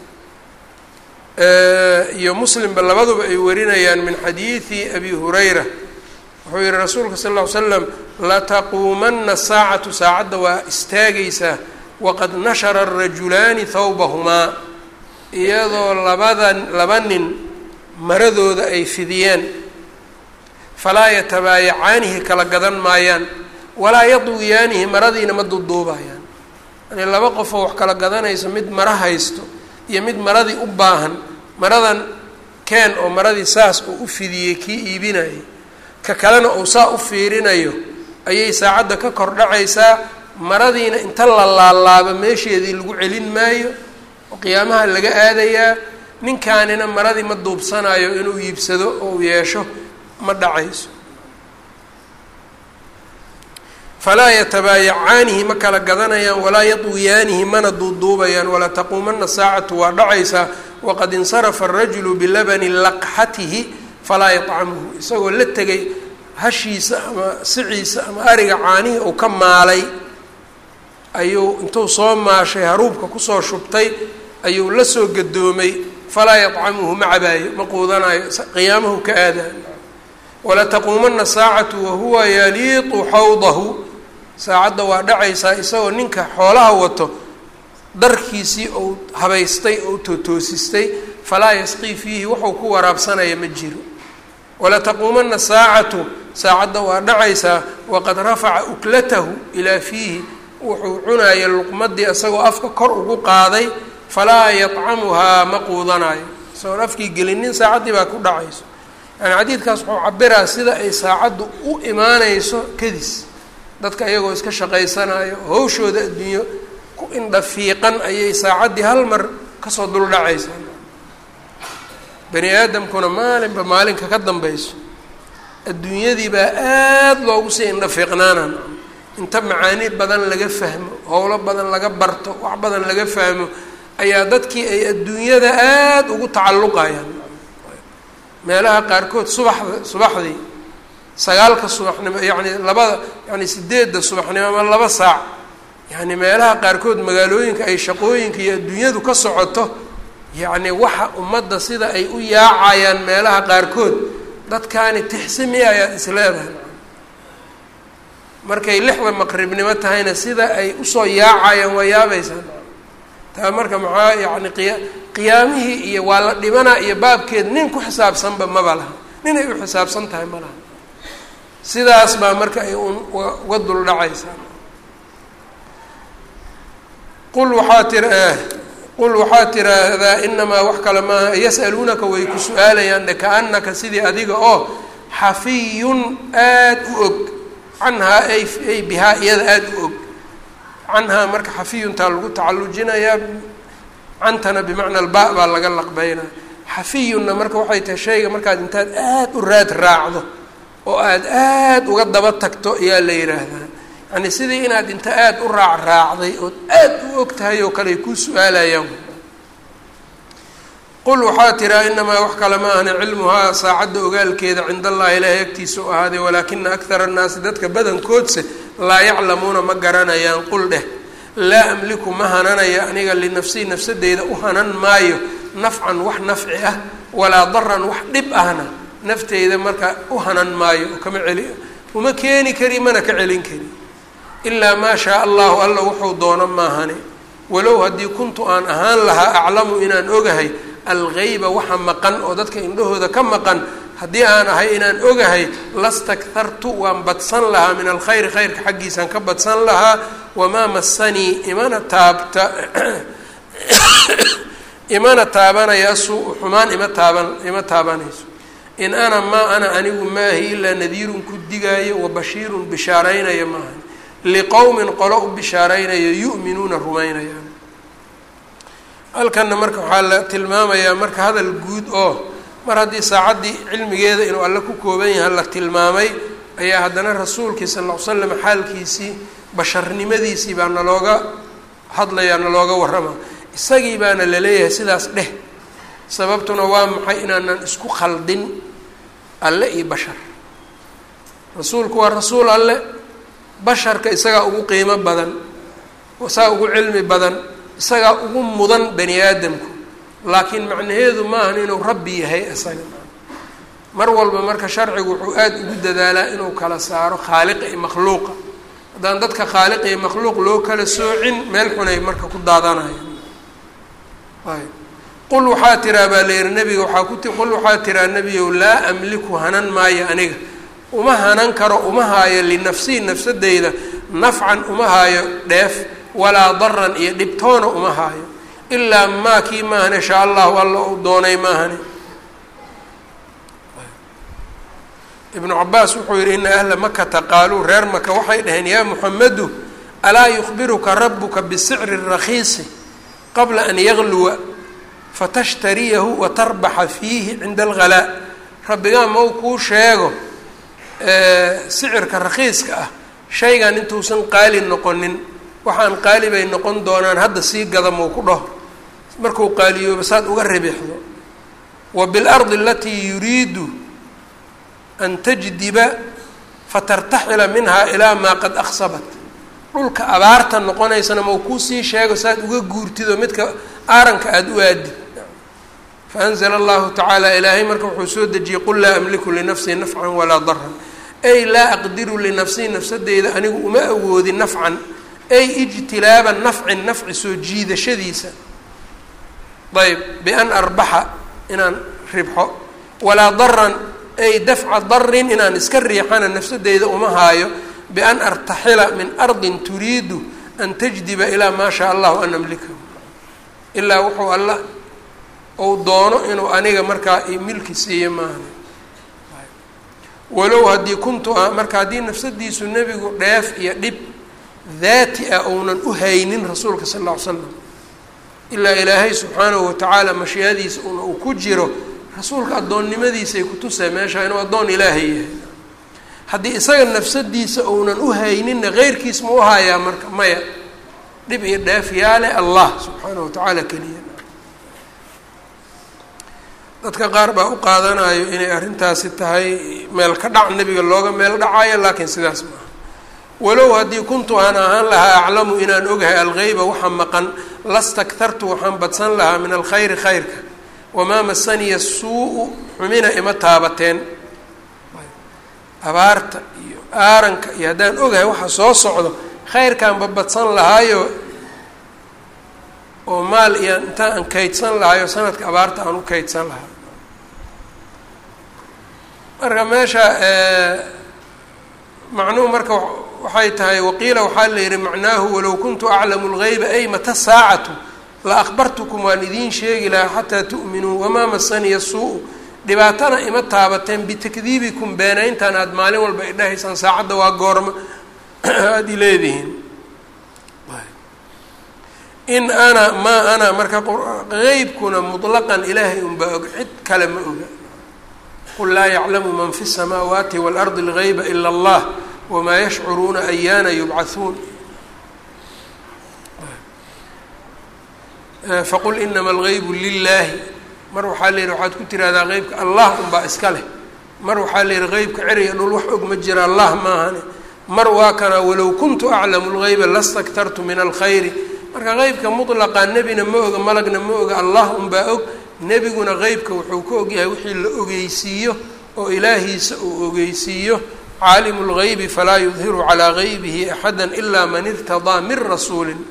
iyo muslimba labaduba ay warinayaan min xadiidi abi hurayra wuxuu yihi rasuulka sal ll ly slam lataquumana saacatu saacadda waa istaagaysaa waqad nashara arajulaani thawbahumaa iyadoo labada laba nin maradooda ay fidiyeen falaa yatabaayacaanihi kala gadan maayaan walaa yadwiyaanihi maradiina ma duduubayaan yani laba qofoo wax kala gadanayso mid mara haysto iyo mid maradii u baahan maradan keen oo maradii saas uu u fidiyey kii iibinayay ka kalena uu saa u fiirinayo ayay saacadda ka kor dhacaysaa maradiina inta la laalaabo meesheedii lagu celin maayo oo qiyaamaha laga aadayaa ninkaanina maradii ma duubsanayo inuu iibsado oo u yeesho ma dhacayso falaa yatabaayacaanihi ma kala gadanayaan walaa yadwiyaanihi mana duuduubayaan walaa taquumana saacatu waa dhacaysaa waqad insarafa arajulu bilabani laqxatihi falaa yطcamuhu isagoo la tegay hashiisa ama siciisa ama ariga caanihii uu ka maalay ayuu intuu soo maashay haruubka kusoo shubtay ayuu la soo gadoomay falaa yطcamuhu ma cabaayo ma quudanayo qiyaamahu ka aadayo walataquumana saacatu wahuwa yaliiqu xawdahu saacadda waa dhacaysaa isagoo ninka xoolaha wato darkiisii ou habaystay ou tootoosistay falaa yasqii fiihi wuxuu ku waraabsanaya ma jiro walataquumana saacatu saacadda waa dhacaysaa waqad rafaca uklatahu ilaa fiihi wuxuu cunaya luqmadii isagoo afka kor ugu qaaday falaa yadcamuhaa ma quudanayo isagoon afkii gelinin saacaddii baa ku dhacayso yani xadiidkaas wuxuu cabiraa sida ay saacaddu u imaanayso kadis dadka iyagoo iska shaqaysanayo hawshooda adduunyo ku indhafiiqan ayay saacaddii hal mar kasoo duldhacaysaa bani aadamkuna maalinba maalinka ka dambayso adduunyadii baa aada loogu sii indhafiiqnaanaan inta macaani badan laga fahmo howlo badan laga barto wax badan laga fahmo ayaa dadkii ay adduunyada aada ugu tacalluqayaan meelaha qaarkood subaxda subaxdii sagaalka subaxnimo yacni labada yani sideedda subaxnimo ama laba saac yacni meelaha qaarkood magaalooyinka ay shaqooyinka iyo adduunyadu ka socoto yacni waxa ummadda sida ay u yaacayaan meelaha qaarkood dadkaani tixsimi ayaad is leedahay markay lixda maqribnimo tahayna sida ay usoo yaacayaan waa yaabaysaa taa marka maxaa yacni qiya qiyaamihii iyo waa la dhibanaa iyo baabkeed nin ku xisaabsanba maba laha nin ay u xisaabsan tahay ma laha sidaas baa marka ay un uga dul dhacaysaa qul waxaa tira qul waxaa tiraahdaa inamaa wax kale maaha yas'aluunaka way ku su-aalayaan de kaanaka sidii adiga oo xafiyun aada u og canhaa ay ay bihaa iyada aada u og canhaa marka xafiyuntaa lagu tacallujinayaa cantana bimacna alba baa laga laqbeynaa xafiyunna marka waxay tahay shayga markaad intaad aada u raad raacdo oo aada aada uga daba tagto ayaa la yidhaahdaa yani sidii inaad inta aada u raac raacday ood aada u og tahay oo kale ay kuu su-aalayaan qul waxaa tiraa inamaa wax kale ma ahna cilmuhaa saacadda ogaalkeeda cinda allahi ilaahay agtiisa u ahaaday walaakina akthara annaasi dadka badankoodse laa yaclamuuna ma garanayaan qul dheh laa amliku ma hananayo aniga linafsii nafsadeyda u hanan maayo nafcan wax nafci ah walaa daran wax dhib ahna nafteyda marka u hanan maayo oo kama celi uma keeni kari mana ka celin kari ilaa maa shaa allahu alla wuxuu doono maahane walow haddii kuntu aan ahaan lahaa aclamu inaan ogahay algeyba waxa maqan oo dadka indhahooda ka maqan haddii aan ahay inaan ogahay lastakhartu waan badsan lahaa min alkhayri khayrka xaggiisaan ka badsan lahaa wamaa masanii imana taabta imana taabanaya suu xumaan ima taaban ima taabanayso in ana maa ana anigu maahi ilaa nadiirun ku digaayo wa bashiirun bishaaraynaya maaha liqowmin qolo u bishaaraynayo yu'minuuna rumaynayaan halkanna marka waxaa la tilmaamayaa marka hadal guud oo mar haddii saacaddii cilmigeeda inuu alle ku kooban yahay la tilmaamay ayaa haddana rasuulkii sal ll ly slam xaalkiisii basharnimadiisii baa nalooga hadlayaa nalooga warrama isagii baana laleeyahay sidaas dheh sababtuna waa maxay inaanan isku khaldin alle iyo bashar rasuulku waa rasuul alle basharka isagaa ugu qiimo badan isagaa ugu cilmi badan isagaa ugu mudan bani aadamku laakiin macnaheedu maahan inuu rabbi yahay isaga mar walba marka sharcigu wuxuu aada ugu dadaalaa inuu kala saaro khaaliqa iyo makhluuqa haddaan dadka khaaliqa iyo makhluuq loo kala soocin meel xunay marka ku daadanaya ayb qul waxaa tiraa baa la yihi nebiga waxaa ku ti qul waxaa tiraa nebiyow laa amliku hanan maayo aniga uma hanan karo uma haayo linafsii nafsadeyda nafcan uma haayo dheef walaa daran iyo dhibtoona uma haayo ilaa maa kii maahane shaa allahu alla uu doonay maahane ibnu cabaas wuxuu yihi ina ahla makata qaaluu reer maka waxay dhaheen yaa muxamedu alaa yukhbiruka rabuka bisicri rakiisi qabla an yagluwa fatashtariyahu watarbaxa fiihi cinda alghalaa rabbigaa mau kuu sheego sicirka rakhiiska ah shaygan intuusan qaali noqonin waxaan qaali bay noqon doonaan hadda sii gada mau ku dhaho markuu qaaliyooba saad uga ribixdo wa bilardi alatii yuriidu an tajdiba fatartaxila minhaa ilaa maa qad aksabat dhulka abaarta noqonaysana mau kuusii sheego saad uga guurtid oo midka aaranka aada u aadid faanzla allahu tacaala ilaahay marka wuxuu soo dejiyey qul laa amliku linafsii nafcan walaa daran ay laa aqdiru linafsii nafsadeyda anigu uma awoodin nafcan ay ijtilaaba nafcin nafci soo jiidashadiisa ayb bian arbaxa inaan ribxo walaa daran ay dafca darin inaan iska riixana nafsadeyda uma haayo bian artaxila min ardin turiidu an tajdiba ilaa maa shaa allahu an amlikahu ilaa wuxuu alla ou doono inuu aniga markaa milki siiyo maaha walow haddii kuntu marka haddii nafsadiisu nebigu dheef iyo dhib daati ah ounan u haynin rasuulka sal alla ly slam ilaa ilaahay subxaanahu watacaala mashiicadiisa una uu ku jiro rasuulka addoonnimadiisay kutusee meesha inuu addoon ilaahay yahay haddii isaga nafsadiisa ounan u hayninna keyrkiis ma u hayaa marka maya dhib iyo dheef yaale allah subxaanahu watacaala keliya dadka qaar baa u qaadanayo inay arrintaasi tahay meel ka dhac nebiga looga meel dhacayo laakiin sidaas maaha walow haddii kuntu aan ahaan lahaa aclamu inaan ogahay algeyba waxa maqan lastaktartu waxaan badsan lahaa min alkhayri khayrka wamaa masaniya suu-u xumina ima taabateen abaarta iyo aaranka iyo haddaan ogahay waxa soo socdo khayrkaanba badsan lahaayo oo maal iyo intaan aan kaydsan lahayo sanadka abaarta aan u kaydsan lahaa marka meesha macnuhu marka waxay tahay waqiila waxaa la yihi macnaahu walow kuntu aclamu lgeyba ay mata saacatu la akbartukum waan idiin sheegi lahaa xataa tu'minuu wamaa masaniya suu-u dhibaatana ima taabateen bitakdiibikum beenayntan aada maalin walba idhahaysaan saacadda waa goorma aada i leedihiin in ana maa ana marka qeybkuna mutlaqan ilaahay unbaa og cid kale ma oga qul laa yaclamu man fi الsamaawaati wاlardi اlgeyba ila اllah wamaa yashcuruuna ayaana yubcahuun faqul inama algeybu lilaahi mar waxaa la yihi waxaad ku tirahdaa qeybka allah unbaa iska leh mar waxaa la yihi qeybka ceriga dhul wax og ma jira allah maahane mar waa kana walow kuntu aclamu lgeyba lastaktartu min alkhayri marka qeybka mutlaqa nebina ma oga malagna ma oga allah unbaa og nebiguna qeybka wuxuu ka ogyahay wixii la ogeysiiyo oo ilaahiisa uu ogeysiiyo caalimu lgeybi falaa yudhiru calaa geybihi axada ilaa man irtadaa min rasuulin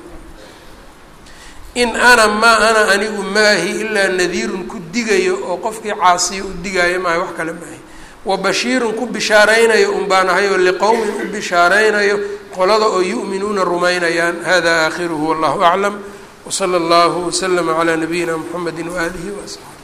in ana maa ana anigu maahi ilaa nadiirun ku digayo oo qofkii caasiya u digaayo maahay wax kale maahi wa bashiirun ku bishaaraynayo un baan ahay oo liqowmin u bishaaraynayo qolada oo yu'minuuna rumaynayaan hada aakhiruhu wallahu aclam wsala allahu waslama calaa nabiyina mxamedi waaalihi waasxaabi